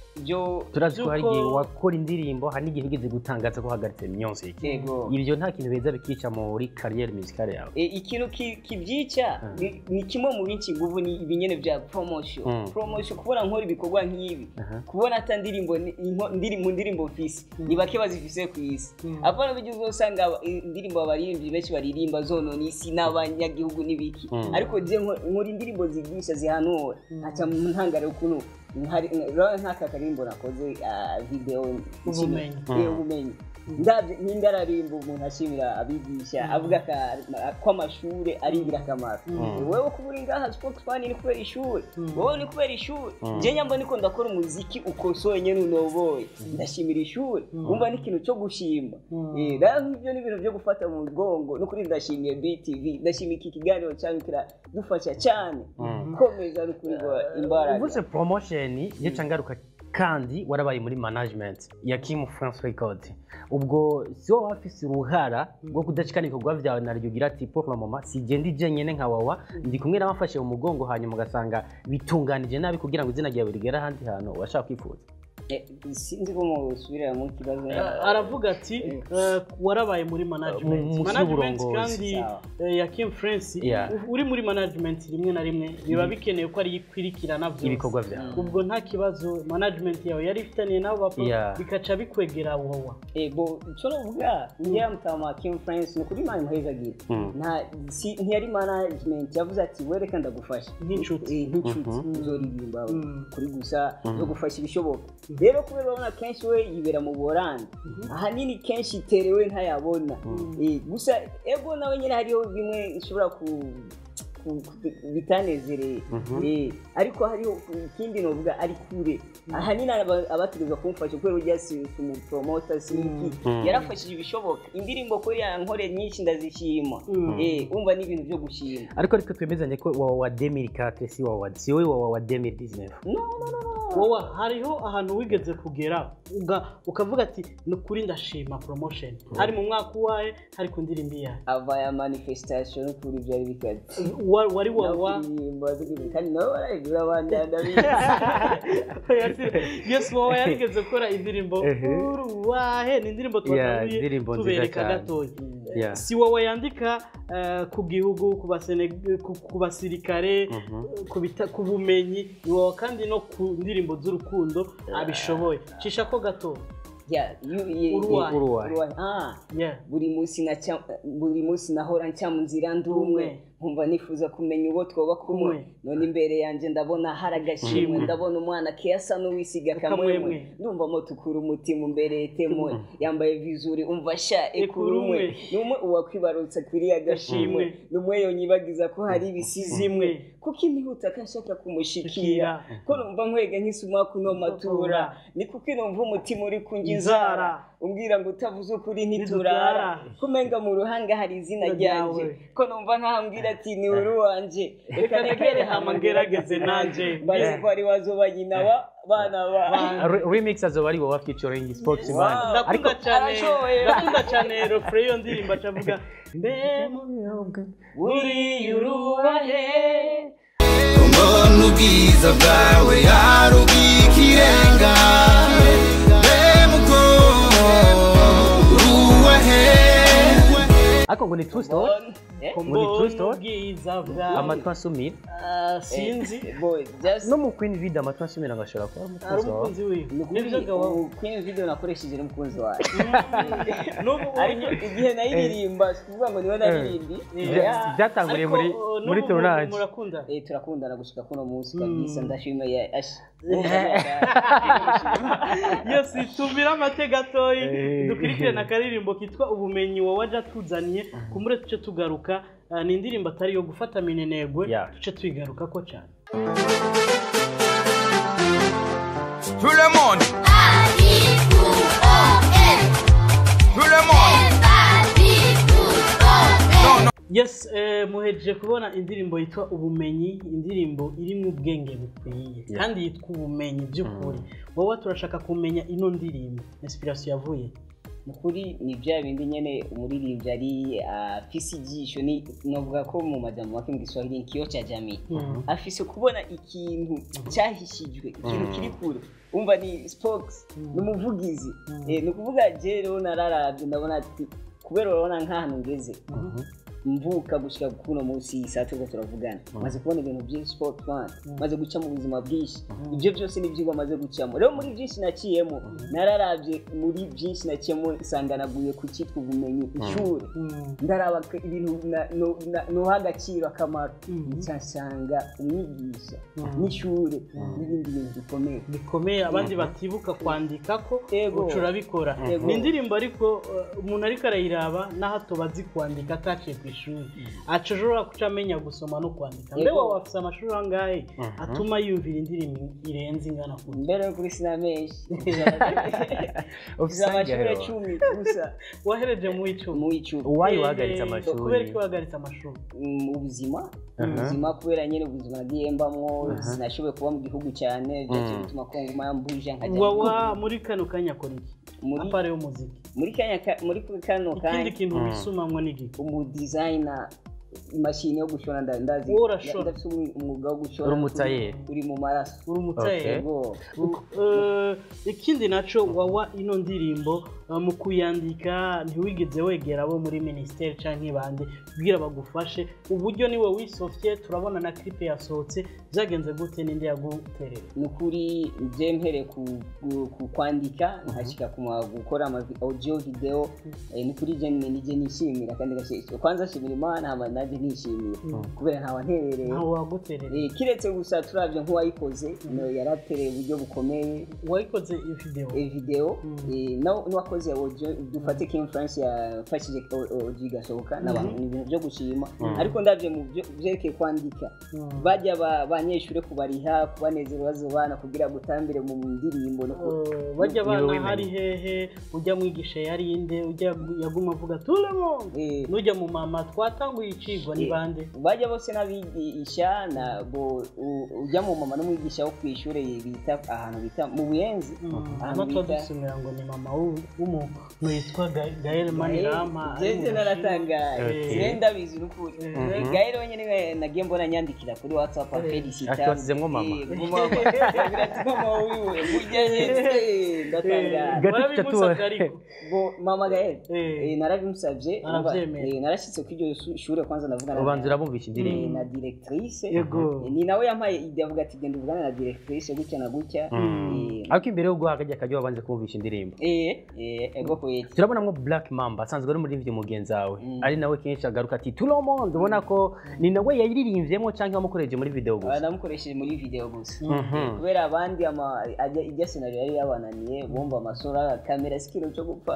byo turazi ko hari igihe By'uko- wakora indirimbo hari n'igihe ugeze gutangaza ko uhagaritse music yego ibyo nta kintu beza bikica muri kariyeri musicale yawe E, ikintu ki- kibyica ni- ni kimwe mu binshi nguvu ni ibinyene bya promotion Mm. promotion kubona nkora ibikorwa nk'ibi Aha. kubona ata ndirimbo ni- inko- ndiri mu ndirimbo mfise ni bake bazifise ku isi apana bijya uzosanga aba- indirimbo abaririmbyi benshi baririmba zonona isi n'abanyagihugu n'ibiki Mm. ariko je nko- nkora indirimbo zigisha zihanura aca mu ntangaro ukuntu hari rero nk'aka karimbo nakoze ah, video Ubumenyi. Eh, ubumenyi ndabyo n'indararimbo umuntu ashimira abigisha avuga ka- ko amashuri ari ingirakamaro wowe kuba uri ngaha spokesman ni kubera ishuri wowe ni kubera ishuri je nyamba niko ndakora umuziki ukosoye nyene unoboye ndashimira ishuri wumva ni ikintu cyo gushima Eh, rero nk'ibyo ni ibintu byo gufata mu mugongo n'ukuri ndashimiye btv ndashimiye iki kiganiro cyanyu kiradufasha cyane komeza n'ukuri ngo imbaraga uvuze promotion yica ngaruka kandi warabaye muri management ya Kim France Record ubwo si wowe wafise uruhara rwo kudashikana ibikorwa byawe na ryo ugira ati pour le moment sigenda ije nyene nka wawa ndi kumwe n'abafashe mu mugongo hanyuma ugasanga bitunganije nabi kugira ngo izina ryawe rigere ahandi hantu washaka kwifuza Eh, sinzi ko musubirira mu kibazo aravuga ati eh, warabaye muri management Mu- mu management cy'uburongozi. kandi Sawa. eh, ya Kim France Yeah. u- uri muri management rimwe na rimwe biba bikeneye ko ari ikwirikirana byose ibikorwa byawe ubwo nta kibazo management yawe yari ifitaniye nabo bapro Yeah. bikaca bikwegera wowa ego icyo novuga ngira mutama Kim France ni ukuri imana imuhezagira nta si ntiyari management yavuze ati we reka ndagufasha Nk'inshuti. Eh, nk'inshuti uzoririmba kuri gusa zo gufasha ibishoboka rero kubera urabona kenshi we yibera mu borandi ahanini kenshi iterewe ntayabona Eh, gusa ego nawe nyine hariho bimwe ishobora ku ku- ku- bitanezereye Mhm. Eh, ariko hariho ikindi novuga ari kure ahanini aba- abategerezwa kumufasha kubera urya si si umupromota si iki Mm. yarafashije ibishoboka indirimbo ko yankore nyinshi ndazishima Mm. Eh, umva ni ibintu byo gushima ariko ariko twemezanye ko wawa wa 2004 si wawa si wowe wawa wa 2019 wowe hariho ahantu wigeze kugera uga- ukavuga ati ni ukuri ndashima promotion hari mu mwaka uwahe hari ku ndirimbo iyahe ava ya manifestation no kuri byari bikaze Wa- wari wawa kuririmba kandi nawe barayigura bandanda yes wowe yarigeze gukora indirimbo Ehe. uruwahe ni indirimbo Yeah, twatanguye indirimbo nziza tubereka cyane. gatoya Yeah. si wowe yandika eh, ku gihugu ku basene- ku- ku basirikare Mhm. ku bita- ku bumenyi ni wowe kandi no ku ndirimbo z'urukundo abishoboye cisha ko gato Uruwahe. uruwahe Ah, Yeah. buri munsi naca- buri munsi nahora nca mu nzira ndi umwe nkumva nifuza kumenya uwo twoba kumwe Kumwe. none imbere yanjye ndabona hari agashimwe Mhm. ndabona umwana kesa n'uwisiga Akamwemwe. akamwemwe ndumva motukura umutima imbere temwe yambaye vizuri umva sha ekura Ekura umwe umwe. numwe uwakwibarutse kuriya gashimwe Gashimwe. numwe yonyibagiza ko hari ibisizi imwe Imwe. kuko inihuta kashaka kumushikira Shikira. ko numva nkwega nk'isuma kuno matura ni kuko numva umutima uri kunjya inzara umbwira ngo utavuze ukuri ntiturara Ntiturara. kumenga mu ruhanga hari izina ryanjye Ryawe. ko numva nkahambwira ati ni uri wanje Reka negere hama ngerageze nanje. mbaze ko ari wazoba nyina wa bana ba Re- remix azoba ari wowe featuring sportsman Wow. ndakunda cyane arashoboye. ndakunda cyane refure y'iyo ndirimbo acavuga mbe buriya urubahe mbona ubwiza bwawe hari ubw'ikirenga bemuko uruwahe ariko ngo ni true story Eh? Ngo ni true story? ubwiza bwawe amatwi asumira Ah, sinzi boy just no mu queen video amatwi asumira ngashobora kuba ari ari umukunzi wawe umukunzi wiwe nibyo gawa ubu queen video nakoresheje n'umukunzi wawe n'ubu ariko igihe nayiririmba si ukuvuga ngo niwe naririmbye Bya- byatanguriye muri muri tournage murakunda Eh, turakundana gushika kuno munsi kabisa ndashimiye ashi yose tumira amate gatoyi Eh. dukurikirane akaririmbo kitwa ubumenyi wowe aja tuzaniye kumure tuce tugaruka Ah, ni indirimbo atari iyo gufata minenegwe Yeah. tuce tuyigarukako cyane Tout le monde Tout le monde Non, non yes eh, muhejeje kubona indirimbo yitwa ubumenyi indirimbo irimo ubwenge bukwiye kandi yitwa ubumenyi by'ukuri wowe turashaka kumenya ino ndirimbo inspiration yavuye mukuri ni bya bindi nyene umuririmbyi ari afise ijisho ni novuga ko mu majambo make mu giswahili ni kiyo cha jamii Mhm. afise kubona ikintu cyahishijwe ikintu kiri kure umva ni spokes ni umuvugizi Eh, ni ukuvuga je rero nararavye ndabona ati kubera urabona nk'ahantu ngeze mvuka gushika kuno munsi saa turiko turavugana maze kubona ibintu byinshi sport man maze guca mu buzima bwinshi ibyo byose ni ibyigwa maze gucamo rero muri byinshi naciyemo nararavye muri byinshi naciyemo nsanga naguye ku cyitwa ubumenyi ishuri ndaraba ko ibintu na- no- na- noha agaciro akamaro nsanga umwigisha n'ishure n'ibindi bintu bikomeye bikomeye abandi batibuka kwandika ko Yego. uca urabikora Yego. ni indirimbo ariko uh, umuntu ariko arayiraba n'aho atobazi kwandika ataciye ku ishuri aca ashobora kuca amenya gusoma no kwandika mbe Yego. wawe afise amashuri angahe atuma yumvira indirimbo irenze ingana kuko mbere yo kuri sina menshi mfise amashuri cumi gusa wahereje mu icumi mu icumi uwayi Eh, wahagaritse amashuri kubera ko wahagaritse amashuri mu buzima Aha. ubuzima kubera nyine ubuzima nagiye mbamwo sinashoboye kuba mu gihugu cyane byaciye bituma kongoma yambuje nkajya wawa muri kano kanya akora iki Muri- apare y'umuziki muri kanya ka- muri kano ikindi kanya kintu wisumamwo n'igiki umudizayina imashini yo gushona nda- ndazi Wowe urashona? ndafite umwi- umwuga wo gushona Uri umutayeri? uri- uri mu maraso uri umutayeri Okay. Yego. Eh, ikindi naco wawa ino ndirimbo eh, mu kuyandika ntiwigeze wegera abo muri minisiteri canke bande kugira bagufashe uburyo niwe wisofye turabona na clip yasohotse byagenze gute ninde yaguterera ni ukuri bye mpereye ku, ku, ku kwandika nkashyika ku ma- gukora ama audio video eh, ni kuri je nyine nije nishimira kandi gashishye kwanza nshimira imana hama nanjye nishimira kubera ntawa nterereye ntawe waguterera Eh, kiretse gusa turavye nk'uwayikoze no yaratereye uburyo bukomeye wayikoze iyo video eh, video eh, no- n'uwakoze nakoze audio dufate ko influence yafashije audio igasohoka n'abantu ni ibintu byo gushima ariko ndabye mu byo byerekeye kwandika bajya ba- abanyeshuri kubariha kubanezera bazobana kugira gutambire mu ndirimbo no ku- Eh, bajya Niwe abana wemeye. hari hehe ujya mwigisha yari inde ujya yaguma avuga turemo Eh, nujya mu mama twatanguye icigwa ni Eh, bande bajya bose n'abigisha na bo u- ujya mu mama n'umwigisha wo ku ishuri bita ahantu bita mu buyenzi ahantu hano bita twadusomera ngo ni mama w'u- w'umuntu witwa Ga- gael manirama ari mu Jeje naratangaye Okay. je ndabizi n'ukuri Mhm. gaire wenyine niwe nagiye mbona nyandikira kuri whatsapp felicita Ashwasizemwo mama. mama wiwe burya hetse ndatangaye Gato Warabimusabye tuca ariko bo mama gaire Eh. eh, narabimusabye Aravyemera. Eh, narashitse ko iryo shu- shure kwanza ndavugana ubanza urabumvisha indirimbo eh, na directrice Yego. Eh, ni nawe yampaye ide avuga ati genda uvugane na directrice gutya na gutya Eh, ariko imbere yo guha akajya kajya wabanze kumvisha indirimbo eh eh ego kweti turabonamo black mamba asanzwe ari umuririmbyi mugenzi wawe Mm. ari nawe kenshi agaruka ati turomondo ubona ko ni nawe yayiririmvyemo cyangwa wamukoreje muri video Ah, gusa namukoresheje muri video gusa Mhm. kubera abandi ama ajya ijya scenario yari yabananiye bumva amasura kamera si ikintu cyo gupfa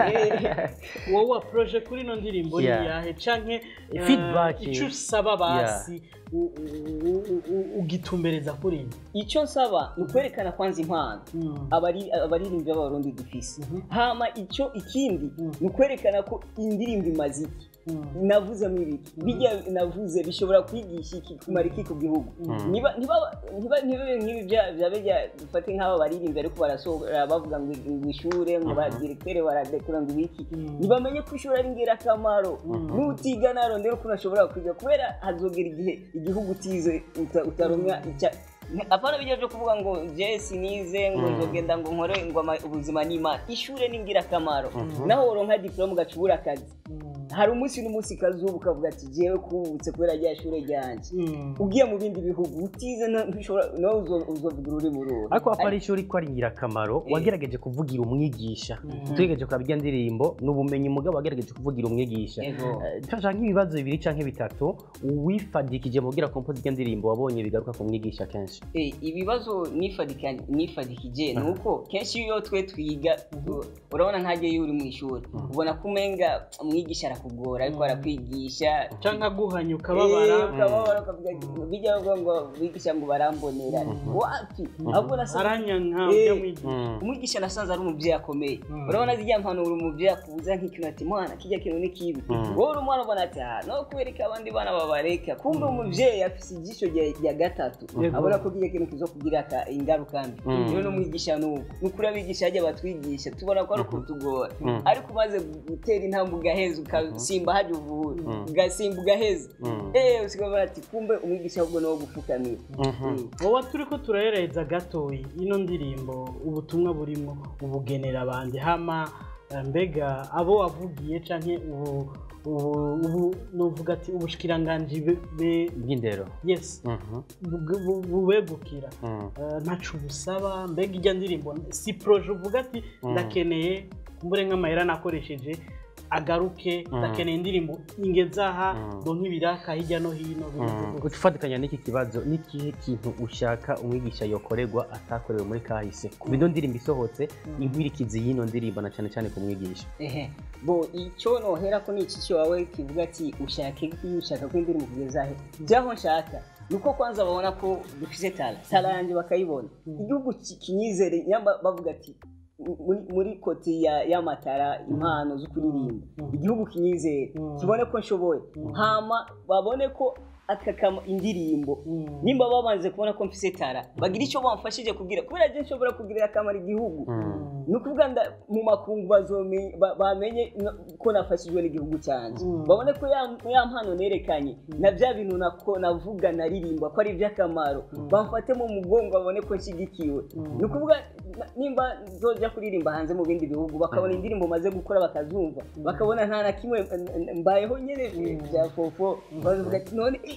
Eh, wowe waproje kuri ino ndirimbo ni Yeah. yahe canke eh, Feedback. ico usaba basi u- u- u- u- ugitumbereza kuri iyi icyo nsaba ni ukwerekana kwanza impano abari- abaririmbyi b'abarundi dufise hama icyo ikindi ni ukwerekana ko iyi ndirimbo imaze iki navuzemo ibiki bijya navuze bishobora kwigisha iki kumara iki ku gihugu niba niba- niba ntibibe nk'ibi bya bya bijya dufate nk'aba baririmbyi ariko barasohora bavuga ngo ngo ishure ngo ba directeur baradekura ngo ibiki ntibamenye ko ishuri ari ingirakamaro nutiga narondera ukuntu ashobora kwiga kubera hazogera igihe igihugu utize uta- utaronka icya apana bijya byo kuvuga ngo je sinize ngo nzogenda ngo nkore ngo ama- ubuzima ni imana ishure ni ingirakamaro naho woronka diplome ugaca ubura akazi hari umunsi n'umunsi kazuba ukavuga ati jewe kubutse kubera rya shure ryanje ugiye mu bindi bihugu utize na- ntushobora nawe uzo- uzovuga ururimi ruhe ariko hapa ari ishuri ko ari ingirakamaro wagerageje kuvugira umwigisha tugerageje kuraba irya ndirimbo ni ubumenyi mugabo wagerageje kuvugira umwigisha Ego. Eh, turashaka nk'ibibazo bibiri cyangwa bitatu wifadikije mu kugira kompozi irya ndirimbo wabonye bigaruka ku mwigisha kenshi Eh, ibibazo nifadika- nifadikije ni uko kenshi iyo twe twiga u- urabona ntajya iyo uri mu ishuri ubona ko umenga umwigisha arakugora ariko arakwigisha canke aguhanya Eh, ukababara ukababara ukavuga bijya bavuga ngo bigisha ngo barambonera wapi ahubwo nasanze aranyanka Eh, ujya mwigisha umwigisha nasanze ari umubyeyi akomeye urabona zijya mpanuro umubyeyi akubuza nk'ikintu ati mwana kijya kintu ni kibi wowe uri umwana ubona ati aha no kubereka abandi bana babareka kumbe umubyeyi afise ijisho rya- rya gatatu Yego. abona ko kijya kintu kizo kugira aka- ingaruka mbi Mm. rero n'umwigisha ni uko ni ukuri abigisha hajya batwigisha tubona ko ari ukutugora Mm. ariko umaze gutera intambwe ugaheza ugasimba hajya uvura ugasimba ugaheza Mm. eh usigabona ati kumbe umwigisha ahubwo ni uwo gupfukamira Mm. wowe turi ko turahereza gatoyi ino ndirimbo ubutumwa burimo ubugenera abandi hama eh, mbega abo wavugiye canke ubu ubu ubu nuvuga ati ubushikiranganji be- be- bw'indero yes Mhm. bu- bu- bubegukira Mm. Eh, ntaco busaba mbega ijya ndirimbo si proje uvuga ati ndakeneye kumbure nk'amahera nakoresheje agaruke ndakeneye indirimbo ingezaha donka ibiraka hirya no hino bimeze gutya. ufatikanya n'iki kibazo n'ikihe kintu ushaka umwigisha yokorerwa atakorewe muri kahise ku bino ndirimbo isohotse inkwirikizi y'ino ndirimbo na cyane cyane ku mwigisha ehe bo icyo nohera ko ni iki cyo wawe kivuga ati ushake iki ushaka ko indirimbo kugeza he byaho nshaka nuko kwanza babona ko dufise tara tara yanjye bakayibona igihugu ki- kinyizere nyamba bavuga ati muri, muri koti ya y'amatara impano zo kuririmba igihugu kinyizere kibone ko nshoboye hama babone ko akakama indirimbo nimba babanze kubona ko mfise tara bagira icyo bamfashije kugira kubera je nshobora kugirira akamaro igihugu ni ukuvuga nda mu makungu bazome- ba- bamenye no- ko nafashijwe n'igihugu cyanjye babone ko ya ya mpano nerekanye na bya bintu nako navuga naririmba ko ari iby'akamaro bamfate mu mugongo babone ko nshyigikiwe ni ukuvuga na- nimba nzojya kuririmba hanze mu bindi bihugu bakabona indirimbo maze gukora bakazumva bakabona nta na kimwe n- n- mbayeho nyine bya fofo bavuga ati none eh,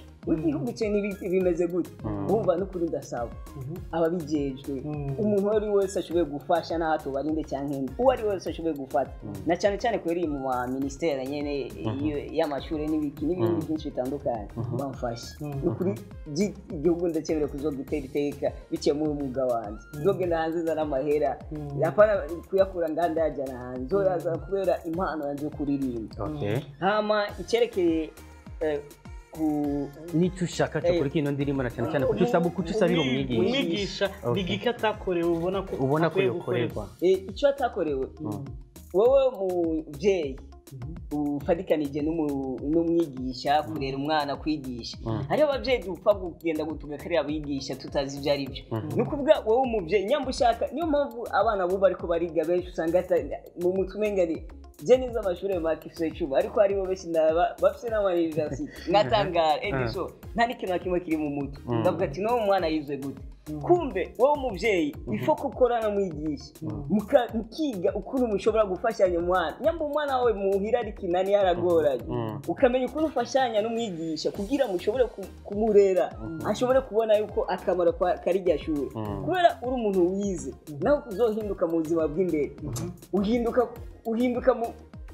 w'igihugu cye n'ibi- bimeze gute wumva n'ukuri ndasaba ababijejwe umuntu uwo ari we wese ashoboye gufasha n'aho tubarinde cyangwa indi uwo ari we wese ashoboye gufata na cyane cyane kubera iyi mu ma minisiteri nyene iyo- y'amashuri n'ibiki n'ibindi byinshi bitandukanye bamfashe ni ukuri gi- igihugu ndacyemere kuzogitera iteka biciye muri uyu mwuga wanjye nzogenda hanze nzana amahera apana kuyakura nganda yajyana hanze nzoyaza kubera impano yanjye yo kuririmba Okay. hama icyerekeye eh, ku n'icyo ushaka cyo kuri kino ndirimbo na cyane cyane kuko usaba kuko usabira umwigisha umwigisha Okay. ni igiki atakorewe ubona ko ubona ko akwiye yokorerwa Eh, icyo atakorewe wowe mubyeyi ufatikanije n'umu- n'umwigisha kurera umwana kwigisha hariho ababyeyi dupfa kugenda gutuga kariya bigisha tutazi ibyo ari byo ni ukuvuga wowe umubyeyi nyamba ushaka niyo mpamvu abana bubu ariko bariga benshi usanga ata- mu mutwe umenga ni je nize amashuri makifise cuma ariko haribo benshi ndaba bafise n'amayunivesiti nkatangara ediso nta n'ikintu na kimwe kiri mu mutwe ndavuga ati n'uwo mwana yize gute kumbe wowe umubyeyi ifo ko ukorana mwigisha muka- mukiga ukuntu mushobora gufashanya umwana nyamba umwana wawe muhira ari kinani yaragoranye ukamenya ukuntu ufashanya n'umwigisha kugira mushobore ku- kumurera ashobore kubona yuko akamaro kwa- kari rya shuri kubera uri umuntu wize nawe uzohinduka mu buzima bw'imbere uhinduka uhinduka mu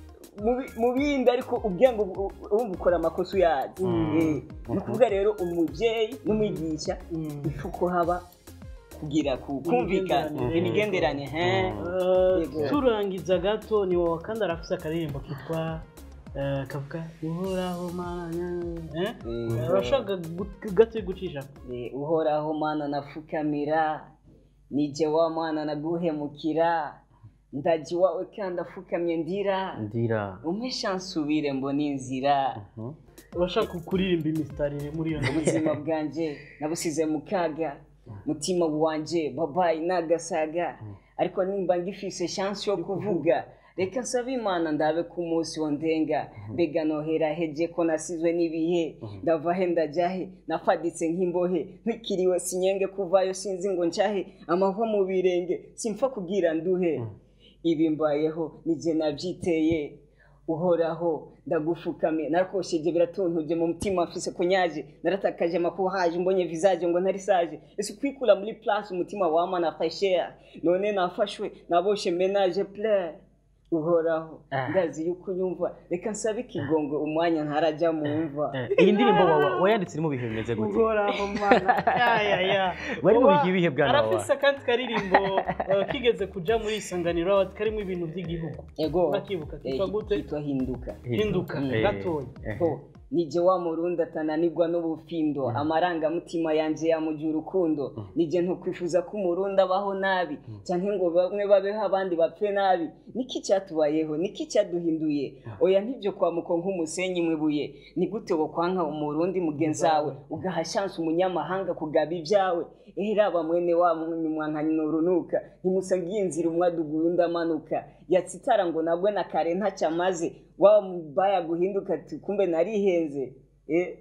mu bi- mu bindi ariko ubwenge ubu- urumva ukora amakosa uyazi Eh, ni ukuvuga rero umubyeyi n'umwigisha ifu ko haba kugira ku- kumvikana Imigenderanire. imigenderanire he Eh, Yego. turangiza gato ni wowe kandi arafise akaririmbo kitwa eh, kavuga uhoraho mana eh? Eh, urashaka gu- gato gucisha Eh, uhoraho mana nafukamira nije wa mwana naguhemukira ndaji wawe kandi afukamye ndira ndira umesha nsubire mbona inzira urashaka kuririmba imisitari muri iyo ubuzima bwanjye nabusize mu kaga mutima wanjye babaye nagasaga ariko nimba ngifise chance yo kuvuga reka nsaba imana ndabe ku munsi wo ndenga mbega nohera heje ko nasizwe n'ibihe ndava he ndajya he nafaditse nk'imbohe ntwikiriwe sinyenge kuvayo sinzi ngo ncahe amahwa mu birenge simpfa kubwira nduhe ibi mbayeho nije nabyiteye uhoraho ndagufukame narakosheje biratuntuje mu mutima mfise kunyaje naratakaje makuhaje mbonye visage ngo ntari sage ese kwikura muri place umutima wama nafashea none nafashwe naboshe menage plein uhoraho ndazi yuko unyumva reka nsabe ikigongo umwanya ntarajya mu mva iyi ndirimbo wa- wayanditse iri mu bihe bimeze gute uhoraho mana ya ya ya Wari mu Uba- bihe ibihe bwana wawe? arafise akandi karirimbo eh, kigeze kuja muri isanganiro karimo ibintu by'igihugu ego urakibuka kitwa Eh, gute kitwa hinduka hinduka Eh, gatoya eh. ho nije wa murundi atananirwa n'ubufindo amarangamutima yanje yamuja urukundo nije ntukwifuza ko umurundi abaho nabi cyangwa ngo bamwe babeho abandi bapfe nabi niki cyatubayeho niki cyaduhinduye oya ntibyo kwamuko nk'umusenyi mwibuye ni gute wo kwanka umurundi mugenzi wawe ugaha chance umunyamahanga kugaba ibyawe eheraba mwene wa mwankanya urunuka ntimusangiye inzira umwe aduguye undi amanuka yatsitara ngo nabwe na kare ntacyo amaze wa mubaya guhinduka ati kumbe narihenze Eh,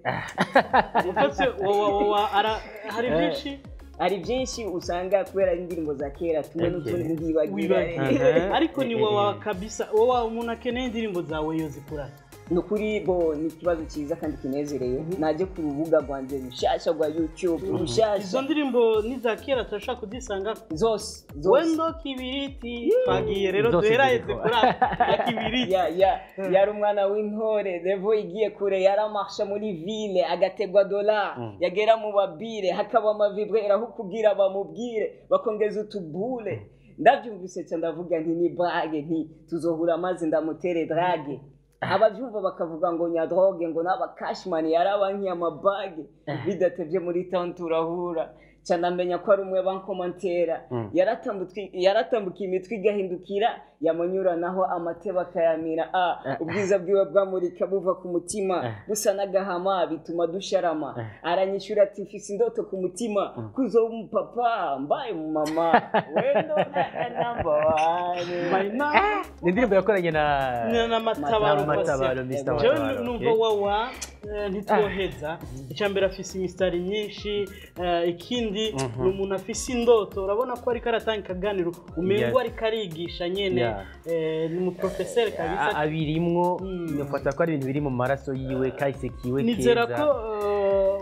ufase wa- wa- wa- ara- hari byinshi hari byinshi usanga kubera indirimbo za kera tumwe Okay. n'utundi ndibagira wibagiwe Eh. ariko ni wowe kabisa wowe umuntu akeneye indirimbo zawe yozikurana ni ukuri bo ni ikibazo cyiza kandi kinezereye najye ku rubuga rwanjye rushyashya rwa youtube izo rushyashya ndirimbo ni za kera turashaka kuzisanga zose zose wendo kibiriti twagiye rero Zose duheraheze ziriho. kuri aka ya kibiriti ya ya yari umwana w'intore revo igiye kure yaramasha muri ville agategwa dola yagera mu babire hakaba amavibre aho kugira bamubwire bakongeza utubule ndabyumvise cyane ndavuga nti ni brage nti tuzohura maze ndamutere drage ababyumva bakavuga ngo nyadroge ngo n'abakashimani yarabankiye amabage bidatebye muri town turahura cyane amenya ko ari umwe bankomantera yaratambutwi- yaratambukiye imitwe igahindukira yamunyuranaho amateba akayamira a ubwiza bwiwe bwamurika buva ku mutima busa n'agahama bituma dusharama aranyishyura ati mfise indoto ku mutima kuzo w'umupapa mbaye umumama wendo na namba wane ni indirimbo yakoranye na na na matabaro Matabaro, Patient. Mr. jewe Matabaro, numva okay. wawa eh, ntitwoheza icya mbere afise imisitari myinshi eh, ikindi ni umuntu afise indoto urabona ko ariko aratanga ikiganiro umengo Yeah. ariko arigisha nyene Yeah. eh, ni umuprofeseri A- kabisa abirimwo Mm. nufata ko ari ibintu biri mu maraso yiwe kahise kiwe nizera keza ko eh,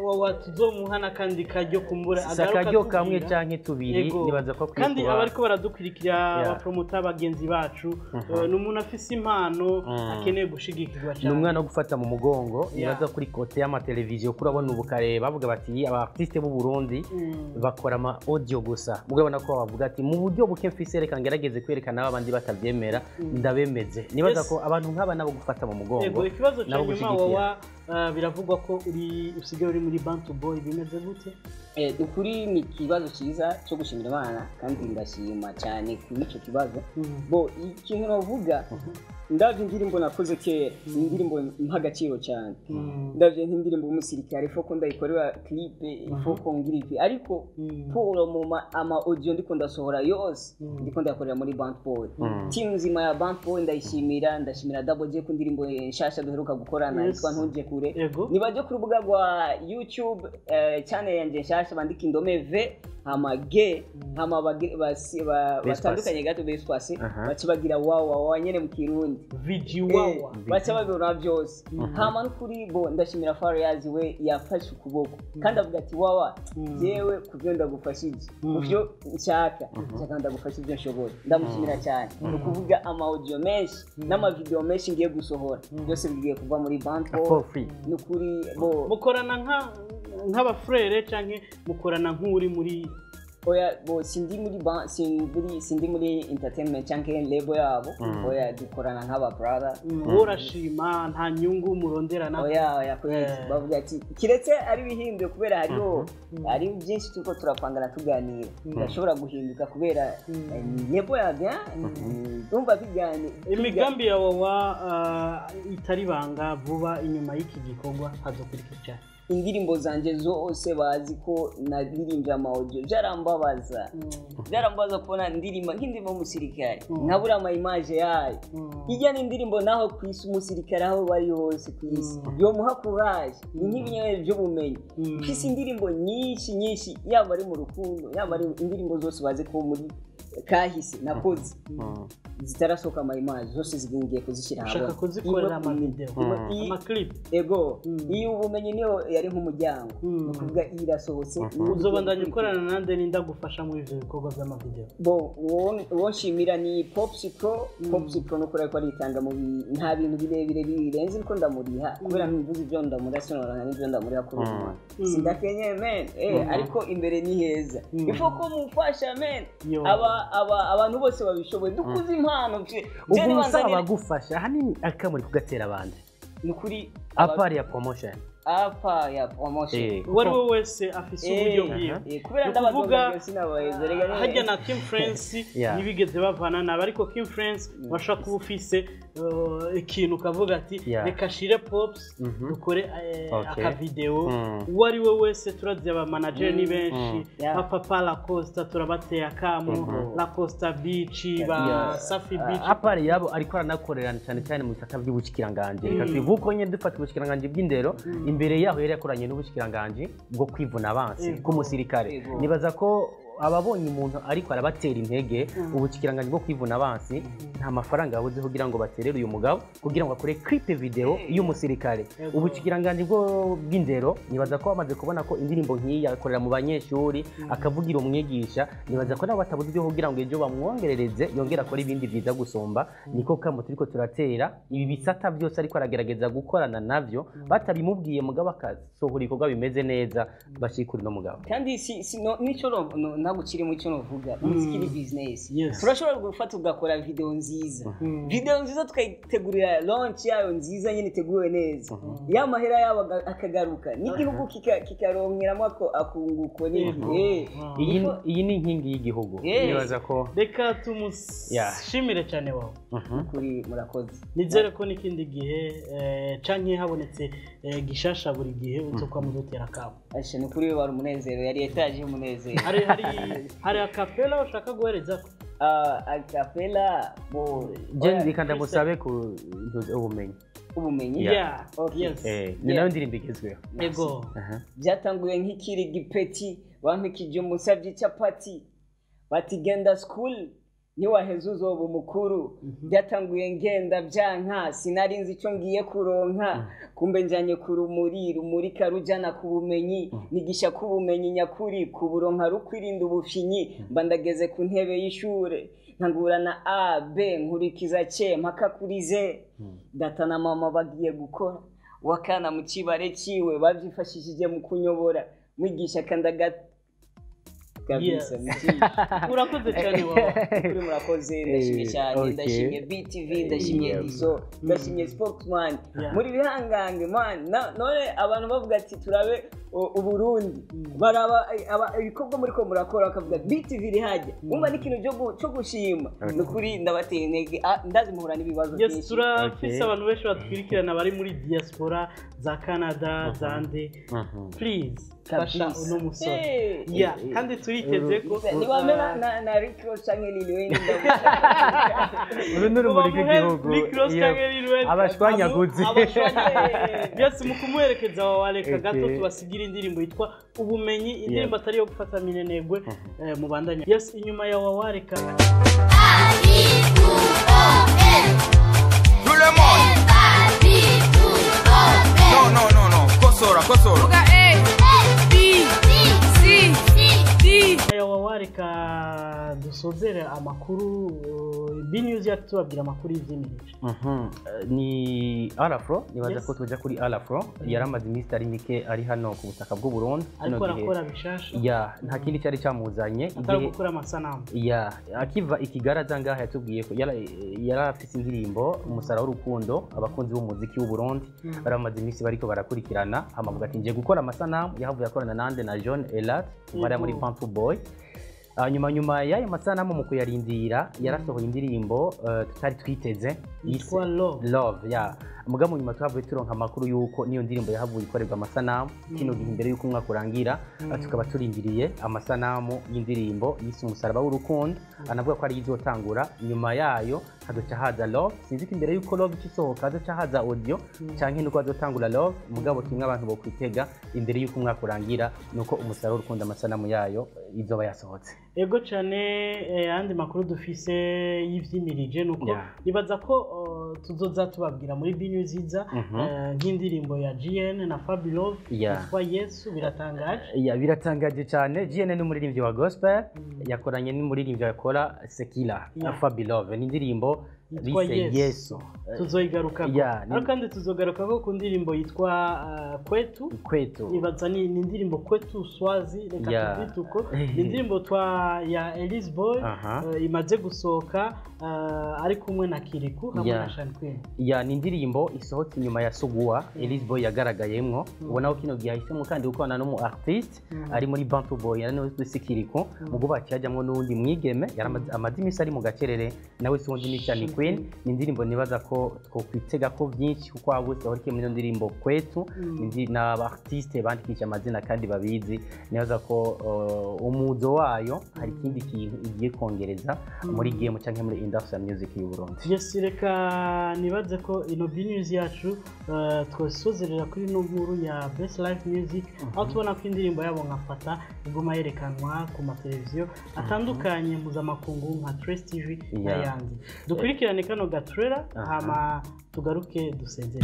wawa tuzomuha n'akandi karyo kumbura si akaryo kamwe canke tubiri Yego. nibaza ko akwiye kandi kuba- abariko baradukurikira Yeah. abapromota bagenzi bacu Mhm. eh, ni umuntu afise impano Mm. akeneye gushigikirwa ni cyane umwana wo gufata mu mugongo Yeah. nibaza kuri kote y'amateleviziyo kuri urabona ubu kare bavuga bati aba artiste b'u Burundi Mm. bakora ama audio gusa mugabona ko bavuga ati mu buryo buke mfise reka ngerageze kwerekana abandi batabyemera Mm. ndabemeze nibaza Yes. ko abantu nk'aba nabo gufata mu mugongo yego ikibazo cya nabo nyuma gushigikira. wawa eh, biravugwa ko uri usigaye uri muri bantu boy bimeze gute Eh, ukuri ni ikibazo cyiza cyo gushimira imana kandi ndashima cyane kuri icyo kibazo bo ikintu navuga ndabyo indirimbo nakoze kera ni indirimbo mpa agaciro cyane ndabyo nk'indirimbo y'umusirikare foko ndayikorera clipe foko ngira ipi ariko polo mu ma- ama audio ndiko ndasohora yose ndiko ndayakorera muri band boy Mm. team nzima ya band boy ndayishimira ndashimira double j ku ndirimbo nshasha duheruka gukorana Yes. yitwa ntuje kure Yego. nibaje ku rubuga rwa youtube eh, channel yanjye nshasha bandika indome v hama ge hama bagi- basi- ba- Bespasi. batandukanye gato bespasi Aha. baca bagira wawa wawa nyene mu kirundi viji Eh, wawa baca babibona byose Mhm. hama n'ukuri bo ndashimira fariyazi we yafashe ukuboko kandi avuga ati wawa yewe ku byo ndagufashije ku byo nshaka nshaka ndagufasha ibyo nshoboye ndamushimira cyane ni ukuvuga amawudiyo menshi n'amavidewo menshi ngiye gusohora byose bigiye kuva muri banki For free. ni ukuri bo mukorana nka- nk'abafurere cyangwa mukorana nk'uri muri oya bo sindi muri ban sindi sindi muri entertainment cyangwa lebo yabo Mm. oya dukorana nk'aba brother wowe urashima nta nyungu muronderana oya oya kwezi bavuga ati kiretse ari bihinduye kubera hariho hari byinshi turiko turapangana tuganira birashobora guhinduka kubera eh, lebo yabya ndumva biganira imigambi ya wawa uh, itari banga vuba inyuma y'iki gikorwa hazokurikira cyane indirimbo zanjye zose bazi ko naririmbye amawudiyo byarambabaza byarambabaza kubona indirimbo nk'indirimbo y'umusirikare nkabura amayimaje yayo hirya n'indirimbo naho ku isi umusirikare aho bari hose ku isi yomuha kuraje ni nk'ibinyenyeri by'ubumenyi mfise indirimbo nyinshi nyinshi yaba ari mu rukundo yaba ari indirimbo zose bazi ko muri kahise nakoze zitarasohoka amayimaje zose zigiye kuzishyira ushaka ahabona. kuzikorera Iba- amavideo iba- iyi- amaklipu ego iyo ubumenyi niyo yari nk'umuryango ni ukuvuga iyi irasohotse uzobandanya ukorana nande nindagufasha muri ivyo bikorwa by'amavideo bo uwo- uwo nshimira ni popsi pro popsi pro nuko ariko aritanga mu bi- nta bintu birebire birenze ko ndamuriha kubera ntumvuze ibyo ndamuriha sinoroha n'ibyo ndamuriha kuri uyu mwana Mm. sindakenye men eh, Mhm. ariko imbere ni heza Mm. ifo ko mufasha men Yo. aba aba abantu bose babishoboye dukuze impano vye- vye ubwo nibanzanire- usaba bagufasha ahanini akamuri kugatera abandi ni ukuri apari ya promotion apa ya promotion Eh. uwo ari we wese afise uburyo bwiwe eh, kubera Ni ndabadoga ukuvuga, byose nabaheza rega rega. hajya na Kim France Yeah. ntibigeze bavana nabo ariko Kim France washaka kuba ufise uh, ikintu ukavuga ati Yeah. reka shire pops Mhm. dukore eh, Okay. akavideo Mm. uwo ari we wese turazi abamanageri ni Mm. benshi Mm. Yeah. nka papa lacosta turabateye akamo Mhm. lacosta beach ba Yeah. safi beach apari yabo ariko aranakorerana cyane cyane mu bisata by'ubushikiranganje reka Mm. tubivuge ko nyine dufata ubushikiranganje bw'indero imbere yaho yari yakoranye n'ubushikiranganje bwo kwivuna abansi Yego. bw'umusirikare Yego. nibaza ko ababonye umuntu ariko arabatera intege ubushikiranganje bwo kwivuna abansi nta mafaranga yabuze kugira ngo baterere uyu mugabo kugira ngo akore clip video y'umusirikare Yego. ubushikiranganje bwo bw'indero nibaza ko bamaze kubona ko indirimbo nk'iyi akorera mu banyeshuri akavugira umwigisha nibaza ko nabo batabuze ibyo kugira ngo ejo bamwongerereze yongere akore ibindi byiza gusumba niko kamo turiko turatera ibi bisata byose ariko aragerageza gukorana navyo batabimubwiye mugabo akasohora ibikorwa bimeze neza bashikura uno mugabo kandi si, si no, nico no, no, ntabwo kirimo icyo novuga umuziki ni business Yes. turashobora gufata ugakora video nziza video nziza tukayitegurira launch yayo nziza nyine iteguwe neza ya mahera yabo aga- akagaruka n'igihugu kika- kikaronkeramo ako akunguko n'iki Eh, iyi ifo- iyi ni inkingi y'igihugu Yes. nibaza ko reka Yeah. tumushimire cyane wawe Mhm. kuri murakoze nizere ko n'ikindi gihe eh, canke habonetse eh, gishasha buri gihe uzokwa mudutera akamo asha ni kuri wari umunezero yari etaje y'umunezero hari hari hari akapela ushaka guhereza Ah, acapella bo je oya, ndika ndamusabe ku ubumenyi ubumenyi Yeah. Yeah. Okay. Yes. Eh, ni Yeah. nayo ndirimbo igezweho ego Aha. byatanguye nk'ikiri gipeti bampikije umusabye capati bati genda school niwaheza uzoba umukuru byatanguye ngenda byanka sinari nzi icyo ngiye kuronka kumbe njyanye ku rumuri rumurika rujyana ku bumenyi nigisha ku bumenyi nyakuri ku buronka rukwirinda ubushinyi mba ndageze ku ntebe y'ishure ntangurana a b nkurikiza c mpaka kuri z data na mama bagiye gukora wakana mu kibare ciwe bavyifashishije mu kunyobora mwigisha kandaga kabisa Yes. mwigisha urakoze cyane wawe kuri murakoze ndashimye cyane okay. ndashimye btv ndashimye Yeah. dizo ndashimye spokesman Yeah. muri bihangange man na- none abantu bavuga ati turabe u- uburundi baraba aba- ibikorwa muri ko murakora bakavuga btv iri hajya wumva n'ikintu cyo gu- cyo gushima ni ukuri ndabateye intege Ah, ndazi muhura n'ibibazo yes byinshi turafise Okay. abantu benshi batwirikirana bari muri diaspora za canada za nde Mhm. please Kabisa. fasha uno musore Hey. ya kandi turiteze ko ntibamera na na Rick Ross canke Lil Wayne uru ni urumuri rw'igihugu Rick Ross Yep. canke Lil Wayne, abashwanyaguzi abo- abashwanyaguzi. yes mu kumuherekeza wawe wareka gato Okay. tubasigira indirimbo yitwa ubumenyi indirimbo atari iyo gufata minenegwe eh, mubandanya yes inyuma ya wawareka Tout le monde. Non, non, non, non. Kosora, kosora. ya wawareka dusozere amakuru uh, b news yacu tubabwira amakuru y'ivyimirije Mhm. Eh, ni arafro nibaza Yes. ko tuja kuri arafro yari amaze iminsi itari mike ari hano ku butaka bw'u Burundi ariko kino gihe- arakora bishasha ya nta kindi cyari cyamuzanye atari igihe gukora amasanamu ya akiva ikigara aza ngaha yatubwiye ko yara- yari afite indirimbo umusara w'urukundo abakunzi b'umuziki w'u Burundi Mm. bari bamaze iminsi bariko barakurikirana amavuga ati ngiye gukora amasanamu yahavuye akorana nande na John Elat bari muri Yego. Pampu Boy hanyuma nyuma y'ayo masanamu mu kuyarindira yarasohoye indirimbo eh, tutari twiteze Yitwa Love. love ya muga mu nyuma twavuye turonka amakuru y'uko niyo ndirimbo yahavuye ikorerwa amasanamu kino gihe imbere y'uko umwaka urangira Mm. tukaba turindiriye amasanamu y'indirimbo yise umusaraba w'urukundo anavuga ko ariyo izotangura nyuma yayo hazoca haza love sinzi ko imbere y'uko love ikisohoka hazoca haza audio canke nuko hazotangura love mugabo kimwe abantu bokwitega imbere y'uko umwaka urangira nuko umusaraba w'urukundo amasanamu yayo eh, izoba yasohotse ego cyane eh, ayandi makuru dufise y'ivyimirije nuko Yeah. nibaza ko uh, tuzoza tubabwira muri b news iza Mhm. eh, nk'indirimbo ya gn na fabilove Yeah. yitwa yesu biratangaje ya biratangaje cyane GN ni umuririmbyi wa gospel yakoranye n'umuririmbyi yakora sekila Yeah. fabilove ni indirimbo Yitwa bise Yesu. yesu tuzoyigarukako Yeah, ni- ariko kandi tuzogarukako ku ndirimbo yitwa uh, kwetu kwetu nibaza ni ni indirimbo kwetu swazi reka Yeah. tubyite uko ni indirimbo twa ya elise boy Aha. eh, imaze gusohoka eh, ari kumwe na kiriku hamwe Yeah. na shan queen ya ni indirimbo isohotse inyuma ya suguwa elise boy yagaragayemwo ubona ko kino gihe ahisemo kandi gukorana n'umu artiste Mm. ari muri bantu boy ari nawe twise kiriko mu bwubatsi hajyamwo n'uwundi mwigeme yari amaze- amaze iminsi ari mu gacerere nawe si uwundi ni shani queen ni indirimbo nibaza ko twokwitega ko byinshi kuko waba wese wari muri iyo ndirimbo kwetu Mm. Indi- ni abartiste bandikisha amazina kandi babizi nibaza ko uh, umuzo wayo hari ikindi kintu igiye kongereza muri game cyangwa muri industrial music y'u Burundi yes reka nibaze ko ino b news yacu eh, twasozerera kuri ino nkuru ya best life music aho tubona ko indirimbo yabo nka fata iguma yerekanwa ku mateleviziyo atandukanye mpuzamakungu nka trace tv Yeah. n'ayandi dukurikirane kano gatrera Aha. hama tugaruke dusezere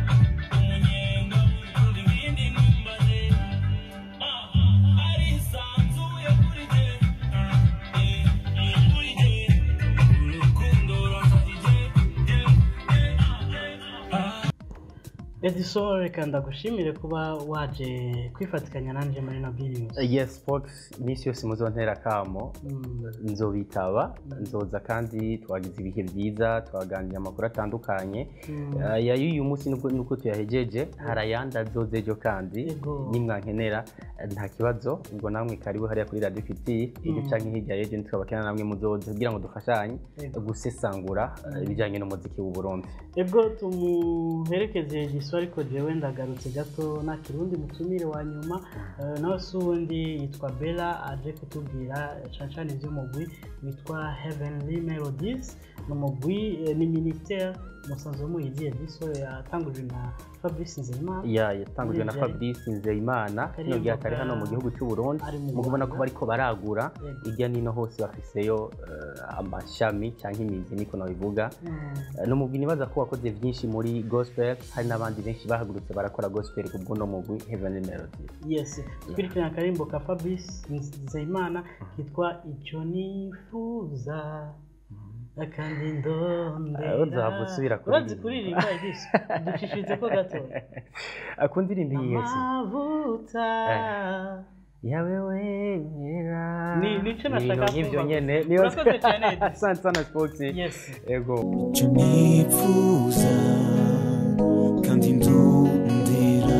edison reka ndagushimire kuba waje kwifatikanya nanjye muri ino b news yes fox iminsi yose muzontera akamo nzobitaba nzoza kandi twagize ibihe byiza twaganira amakuru atandukanye Mm. aya y'uyu munsi nubwo nuko tuyahejeje hari ayandi azoza ejo kandi Yego. nimwankenera eh, nta kibazo ngo namwe karibu hariya kuri radio fiti iryo Mm. canke hirya y'ejo ntitwabakena namwe muzoza kugira ngo dufashanye Yego. gusesangura eh, ibijyanye n'umuziki w'u Burundi ebwo tumuherekeze giswa gato ariko jewe ndagarutse gato nta kirundi mutumire wa nyuma eh, nawe si uwundi yitwa bella aje kutubwira cane cane ivy'umugwi witwa heavenly melodies ni umugwi eh, ni ministere musanzwe muyiziye diso yatangujwe na fabrice nzeyimana ya yatangujwe na Muri fabrice nzeyimana kino gihe atari hano mu gihugu cy'u burundi Ari mu mu kubona ko Rwanda. bariko baragura Yego. hirya nino hose bafiseyo eh, amashami cyangwa imizi niko nabivuga Eh, ni umugwi nibaza ko wakoze byinshi muri gospel hari n'abandi benshi bahagurutse barakora gospel ku bw'uno mugwi heavenly melody yes twirikirana akarimbo ka fabrice nzeyimana kitwa icyo nifuza kandi ndondera Ah, uzahava usubira urazi kuririmba. kuririmba igiso ducishirize ko gato akunda indirimbo yese amavuta yawe wera Ni- nico nashaka Ibintu nk'ivyo kumva. nyene niyo Urakoze cyane, Edith. asante sana sports yes ego icyo nifuza kandi ndundira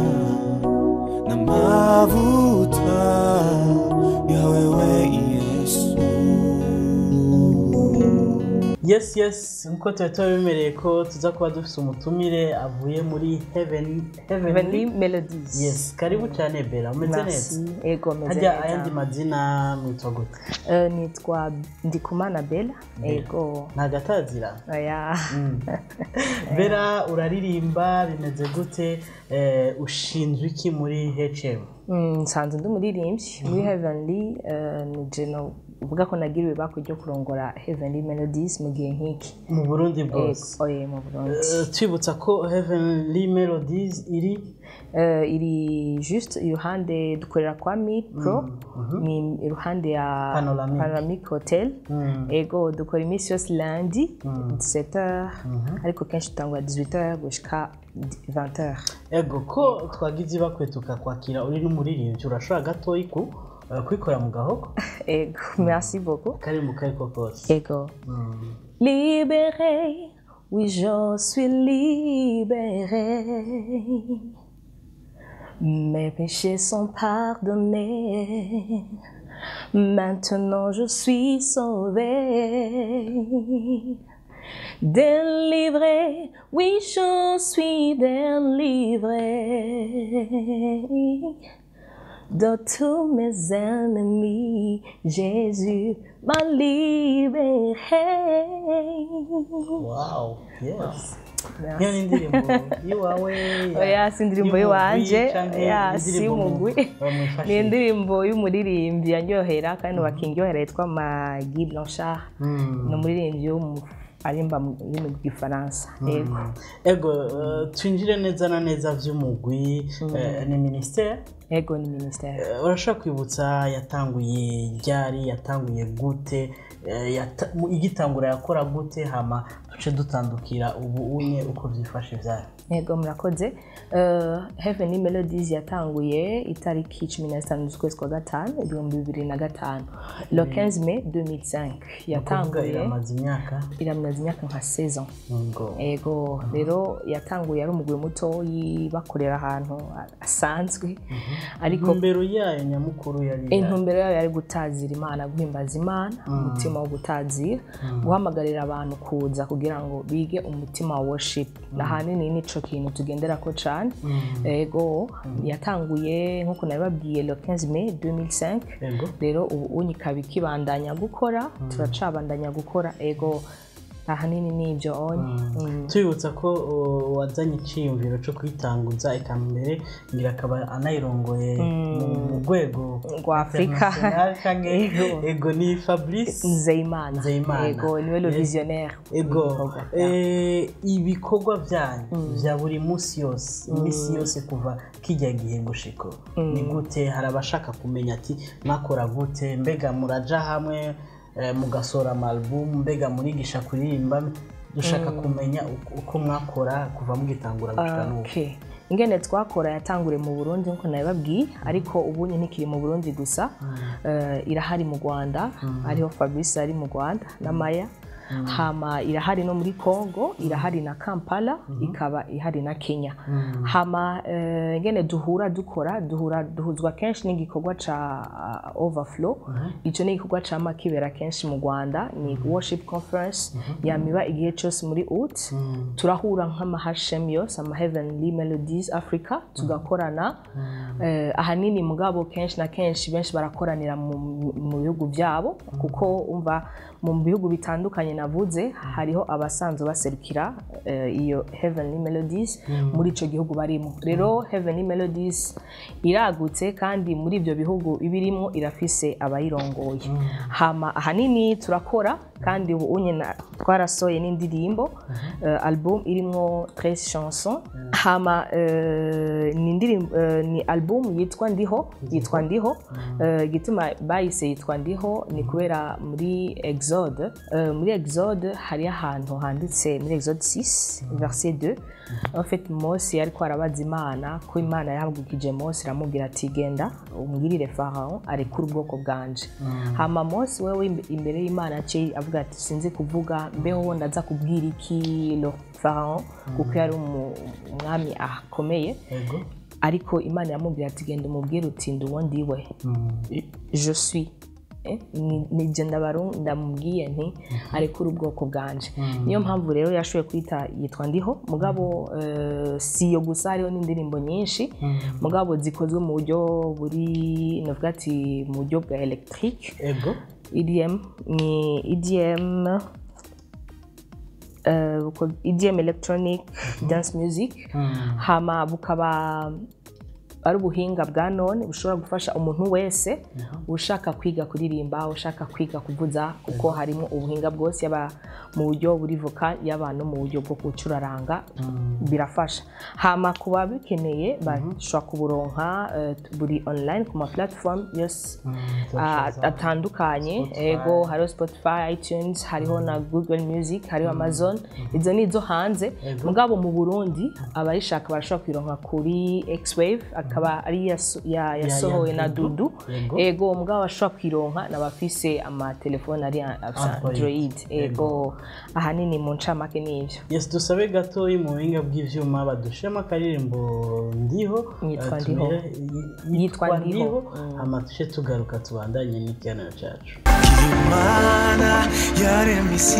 n'amavuta yawe we yesu yes yes nkuko tuba tubimereye ko tuza kuba dufite umutumire avuye muri heaven Heavenly Melodies. yes karibu cyane bella umeze Merci. neza Ego, meze hajya neza. ayandi mazina mwitwa gute Eh, nitwa ndikumana bella ego ntagatazira oya bera uraririmba bimeze gute Eh, ushinzwe iki muri hm Mm, nsanzwe ndi umuririmbyi muri heavenly eh, ni jeno uvuga ko nagiriwe bako ryo kurongora heavenly melodies mu gihe nk'iki mu burundi bwose Ego, oye mu burundi Eh, twibutsa ko heavenly melodies iri Eh, iri juste iruhande dukorera kwa mid pro ni iruhande ya Panoramic. panoramic hotel ego dukora iminsi yose lundi 17h ariko kenshi dutangura 18h gushika 20h ego ko twagize ibakwe tukakwakira uri n'umuririmbyi urashobora gatoyi ku eh, kwikora mu gahogo ego merci beaucoup kari mu kariko kose ego Libéré, oui, je suis libéré. Mes péchés sont pardonnés. Maintenant je suis sauvé. Délivré, oui, je suis délivré. De tous mes ennemis, Jésus m'a libéré. wow yes niyo ni indirimbo y'iwawe ya- oya si indirimbo y'umugwi y'iwanje canke oya si indirimbo mu- y'umugwi bamufashe? ni indirimbo y'umuririmbyi yanyohera kandi bakindyohera yitwa magi blanchard Mm. ni umuririmbyi wo mu arimba mu rurimi rw'igifaransa yego ego eh, twinjire neza na neza vy'umugwi eh, ni ministere ego ni ministere Eh, urashobora kwibutsa yatanguye ryari yatanguye gute eh, yata- mu- igitangura yakora gute hama duce dutandukira ubu unye uko vyifashe vyayo yego murakoze Eh, heaven melodies yatanguye itariki cumi na zitanu z'ukwezi kwa gatanu ibihumbi bibiri na gatanu le 15 mai 2005 Ni ukuvuga yatanguye iramaze imyaka iramaze imyaka nka saison ngo ego rero yatanguye ari umugwi mutoyi bakorera ahantu asanzwe ariko intumbero yayo nyamukuru yari intumbero yayo yari gutazira imana guhimbaza imana umutima wo gutazira guhamagarira abantu kuza kugira ngo bige umutima wa worship ahanini nico kintu tugendera ko cane ego yatanguye nk'uko nabibabwiye le 15 mai 2005 Ego. rero ubu unyi ikaba ikibandanya gukora turacabandanya gukora ego ahanini nibyo onye Mm. tubibutsa ko uh, wazanye icyiyumviro cyo kwitanguza eka mbere ngira akaba anayirongoye mu- mu rwego Rwa Afurika. international canke Ego. ego ni fabrice nzeyimana Nzeyimana. ego niwe le Yes. visionnaire ego w'ibikorwa. eh, ibikorwa byanyu bya buri munsi yose iminsi yose kuva kijya gihe gushiko ni gute hari abashaka kumenya ati mwakora gute mbega muraja hamwe eh, mugasora amalubumu mbega murigisha kuririmba dushaka kumenya uko- uko mwakora kuva mugitangura gushika n'ubu Okay. ingene twakora yatanguriye mu burundi nkuko nabibabwiye ariko ubu ntikiri mu burundi gusa Eh, irahari mu rwanda hariho fabrice ari mu rwanda na maya hama irahari no muri congo irahari na kampala ikaba ihari na kenya hama eh, ngene duhura dukora duhura duhuzwa kenshi n'igikorwa ca uh, overflow ico ni igikorwa cama kibera kenshi mu rwanda ni worship conference yamiba igihe cyose muri ut turahura nk'amahashem yose ama heavenly melodies africa tugakorana eh, ahanini mugabo kenshi na kenshi benshi barakoranira mu, mu bihugu byabo kuko umva mu bihugu bitandukanye navuze hariho abasanzwe baserukira eh, iyo heavenly melodies muri ico gihugu barimo rero heavenly melodies iragutse kandi muri ibyo bihugu ibirimo irafise abayirongoye hama ahanini turakora kandi ubu unye na- twarasohoye n'indirimbo eh, album irimwo 13 chansons hama eh, ni indirimbo eh, ni album yitwa ndiho yitwa ndiho Eh, igituma bayise yitwa ndiho ni kubera muri exode eh, muri exode hariyo ahantu handitse muri exode 6 verset 2 en fait mose ariko arabaza imana ko imana yahagukije mose iramubwira ati genda umbwirire farawo arekure ubwoko bwanje hama mose wewe imbe- imbere y'imana aciye avuga ati sinzi kuvuga mbeho ndaza kubwira iki lo farawo kuko yari umu- umwami akomeye ariko imana yamubwira ati genda umubwire uti ndi uwo ndiwe je suis Eh, ni- ni je ndabaru- ndamubwiye nti arekure ubwoko bwanje niyo mpamvu rero yashoboye kwita yitwa ndiho mugabo eh, si iyo gusa hariho n'indirimbo nyinshi mugabo zikozwe mu buryo buri navuga ati mu buryo bwa electric ego EDM ni EDM eh, buko- EDM electronic dance music hama bukaba ari ubuhinga bwa none bushobora gufasha umuntu wese ushaka kwiga kuririmba ushaka kwiga kuvuza kuko harimo ubuhinga bwose yaba mu buryo buri voka yaba no mu buryo bwo gucuraranga birafasha hama ku babikeneye bashobora kuburonka eh, buri online ku ma platform yose ah, atandukanye ego hariho spotify itunes hariho na google music hariho amazon izo ni izo hanze mugabo mu burundi abayishaka barashobora kuyironka kuri xwave akaba ari yaso- ya- yasohowe na dudu Yego. ego mugabo bashobora kuyironka n'abafise amatelefone ari Android. android ego ahanini mu ncamake n'ivyo yes dusabe gatoyi mu buhinga bw'ivyuma badushemo akaririmbo ndiho Yitwa eh, Ndiho. tumire- y- Yitwa yitwa Ndiho. ndiho hama duce tugaruka tubandanye n'ikiganiro cacu imana yaremye isi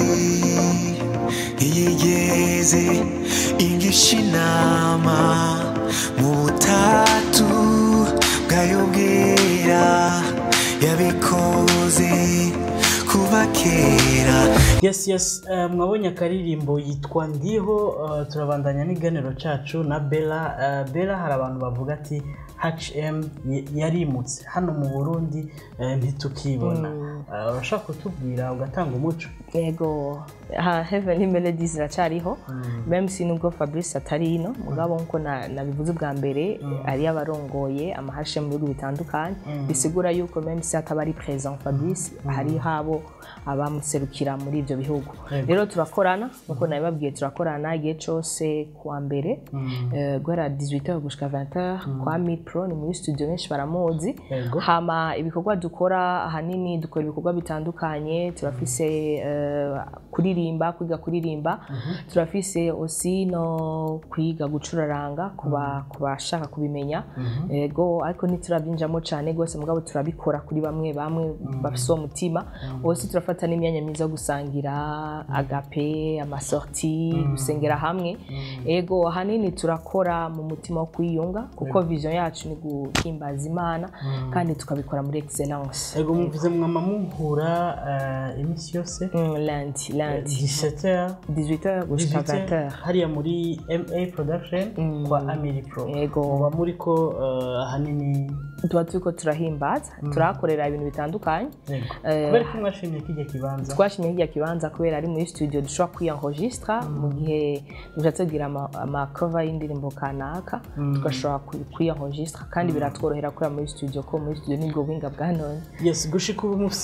ntiyigeze ingisha inama mu butatu bwayo bwera yabikoze kuva kera yes yes eh, mwabonye akaririmbo yitwa ndiho eh, turabandanya n'iganiro cacu na bella Eh, bella hari abantu bavuga ati hm y- yarimutse hano mu burundi eh, ntitukibona Eh, urashaka kutubwira ugatanga umuco yego ha heaven melodies iracariho meme si nubwo fabrice atari ino mugabo nkuko na- nabivuze bwa mbere ari abarongoye amahashe mu bihugu bitandukanye bisigura yuko meme si ataba ari present fabrice hari habo abamuserukira muri ibyo bihugu Yego. rero turakorana nkuko nabibabwiye turakorana igihe cyose kuwa mbere eh, guhera 18h gushika 20h kwa mipro ni muri studio benshi baramuzi Yego. hama ibikorwa dukora ahanini dukora ibikorwa bitandukanye turafise eh, kuririmba kwiga kuririmba turafise osi no kwiga gucuraranga kuba ku bashaka kubimenya ego ariko ntiturabyinjamo cyane rwose mugabo turabikora kuri bamwe bamwe bafise uwo mutima osi turafata n'imyanya myiza yo gusangira agape amasorti gusengera hamwe ego ahanini turakora mu mutima wo kwiyunga kuko vision yacu ni guhimbaza imana kandi tukabikora muri excellence ego muvuze mwama muhura eh, iminsi yose Mm, lundi lundi 17h 18h gushika 20h hariya muri ma production kwa amiri pro Yego. muba muriko eh, ahanini tuba turiko turahimbaza turahakorera ibintu bitandukanye Yego. Eh, kubera ko mwashimye kijya kibanza twashimye hirya kibanza kubera ari muri studio dushobora kwiyanregistra mu gihe dushatse kugira ama- amakova y'indirimbo kanaka tugashobora kwiyanregistra kandi biratworohera kubera muri studio ko muri studio nibwo buhinga bwa none yes gushika ubu mufise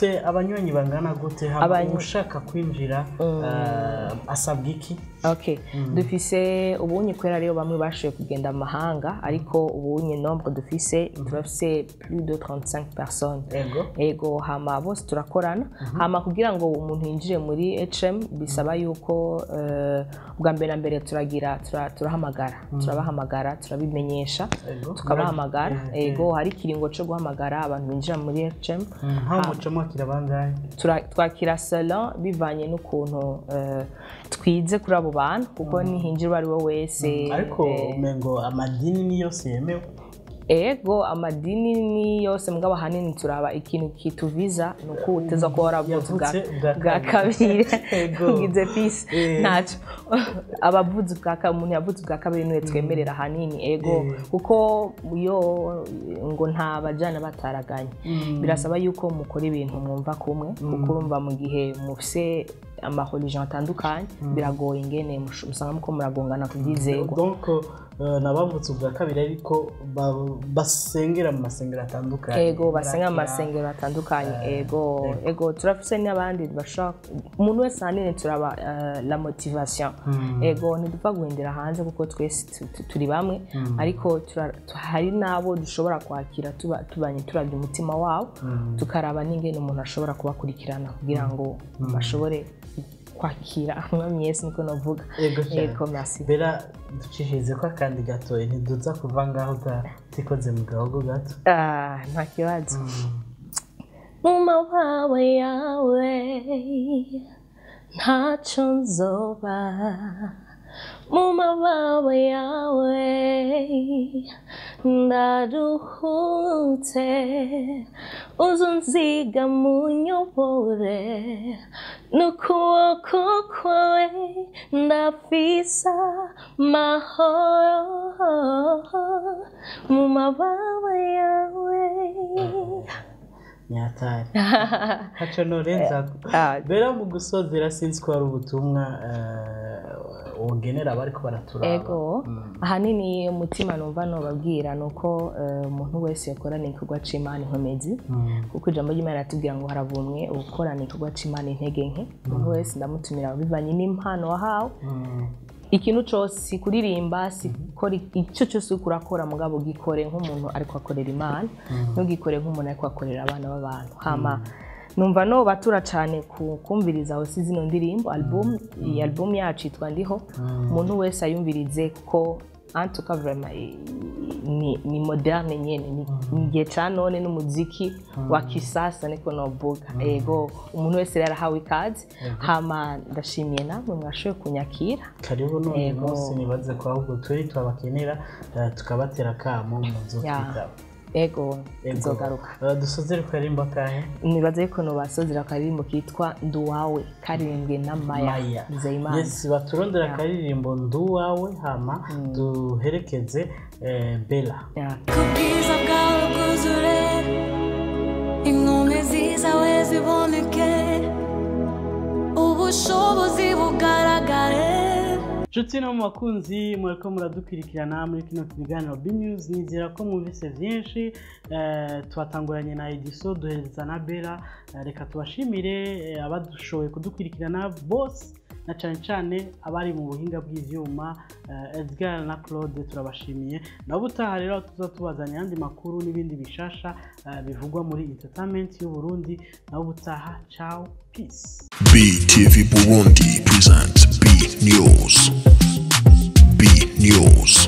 mufise abanywanyi bangana gute hama Abanywi- ushaka kwinjira eh, asabwa iki ok dufise ubunye kubera rero bamwe bashoboye kugenda mu mahanga ariko ubunye nombre dufise turafise plus de 35 personnes Ego. ego hama bose turakorana hama kugira ngo umuntu yinjire muri hm bisaba yuko eh, bwa mbere na mbere turagira tura- turahamagara turabahamagara turabimenyesha Ego. tukabahamagara Eh, ego hari ikiringo cyo guhamagara abantu binjira muri hm nkaho muca mwakira bangahe tura- twakira salon bivanye n'ukuntu eh, twize kuri abo bantu kuko nihinjira uwo ari we wese ariko eh, umengo amadini ni yose yemewe ego amadini ni yose mugabo ahanini turaba ikintu kituviza ni uko uteza kuba waravuze ubwa- Yavutse ubwa bwa kabiri. kabiri Ego. ugize pisi Eh. ntacyo abavuze ubwa kabiri umuntu yavutse ubwa kabiri niwe twemerera ahanini ego Eh. kuko yo ngo nta bajyana bataraganye birasaba yuko mukora ibintu mwumva kumwe kuko urumva mu gihe mufise amahorijon atandukanye biragoye ingene mush- usanga muko muragongana ku byizego donc eh, nabavutse ubwa kabiri ariko ba- basengera mu masengero atandukanye ego basenga mu Barakira. masengero atandukanye ego ego turafise n'abandi bashaka umuntu wese ahanini turaba eh, la motivation ego ntidupfa guhindira hanze kuko twese tu- tu- turi bamwe ariko tura- tu- hari n'abo dushobora kwakira tuba- tubanye turabye umutima wabo tukaraba n'ingene umuntu ashobora kubakurikirana kugira ngo bashobore kwakira umwami yesu niko navuga ego cyane ego merci bera ducishirize ko akandi gatoya ntiduza kuva ngaho utikoze mu gahogo gato Ah, nta kibazo mu mawawe yawe ntacyo nzoba mu mabawe yawe ndaruhutse uzunziga mu nyobore n'ukuboko kwawe ndafisa mahoro mu mabawe yawe nyatari haca norenza Ah. bera mu gusozera sinzi ko hari ubutumwa eh, wogenera abariko baraturaba ego ahanini umutima numva nubabwira ni uko eh, umuntu wese yakorana igikorwa c'imana inkomezi kuko ijambo ry'imana ratubwira ngo haravumwe ukorana igikorwa c'imana intege nke umuntu wese ndamutumira bivanye n'impano wahawe ikintu cyose si kuririmba si gukora icyo cyose uriko urakora mugabo gikore nk'umuntu ariko akorera imana ntugikore nk'umuntu ariko akorera abana b'abantu hama numva no batura cyane ku kumviriza aho si zino ndirimbo album iyi album yacu yitwa ndiho umuntu wese ayumvirize kuko antuka vraiment i- ni, ni moderne nyene ni ni igihe ca none n'umuziki wa kisasa niko novuga ego umuntu wese rero arahawe ikaze hama ndashimiye namwe mwashoboye kunyakira karibu none Ego. munsi nibaze ko ahubwo turi twabakenera eh, tukabatera akamo muzo Ya. twitaba ego Ego. nzogaruka Eh, dusozere ku karimbo kahe nibaza yuko nobasozera akaririmbo kitwa nduwawe karirimbwe na maya maya nzeyimana yes baturondera Ya. akaririmbo nduwawe hama duherekeze eh, bela Ya. kubwiza bwawe bwuzure inkomezi zawe ziboneke ubushobozi bugaragare nshuti no mu bakunzi muriko muradukurikirana muri kino kiganiro bnews nizera ko mwumvise byinshi eh, twatanguranye na ediso duhereza na bera Eh, reka tubashimire eh, abadushoboye kudukurikirana bose na cyane cyane abari mu buhinga bw'ivyuma eh, edgar na claude turabashimiye nabo utaha rero tuza tubazanya ayandi makuru n'ibindi bishasha eh, bivugwa muri entertainment y'uburundi nabo ubutaha ciao peace BTV Burundi presents B News. B News.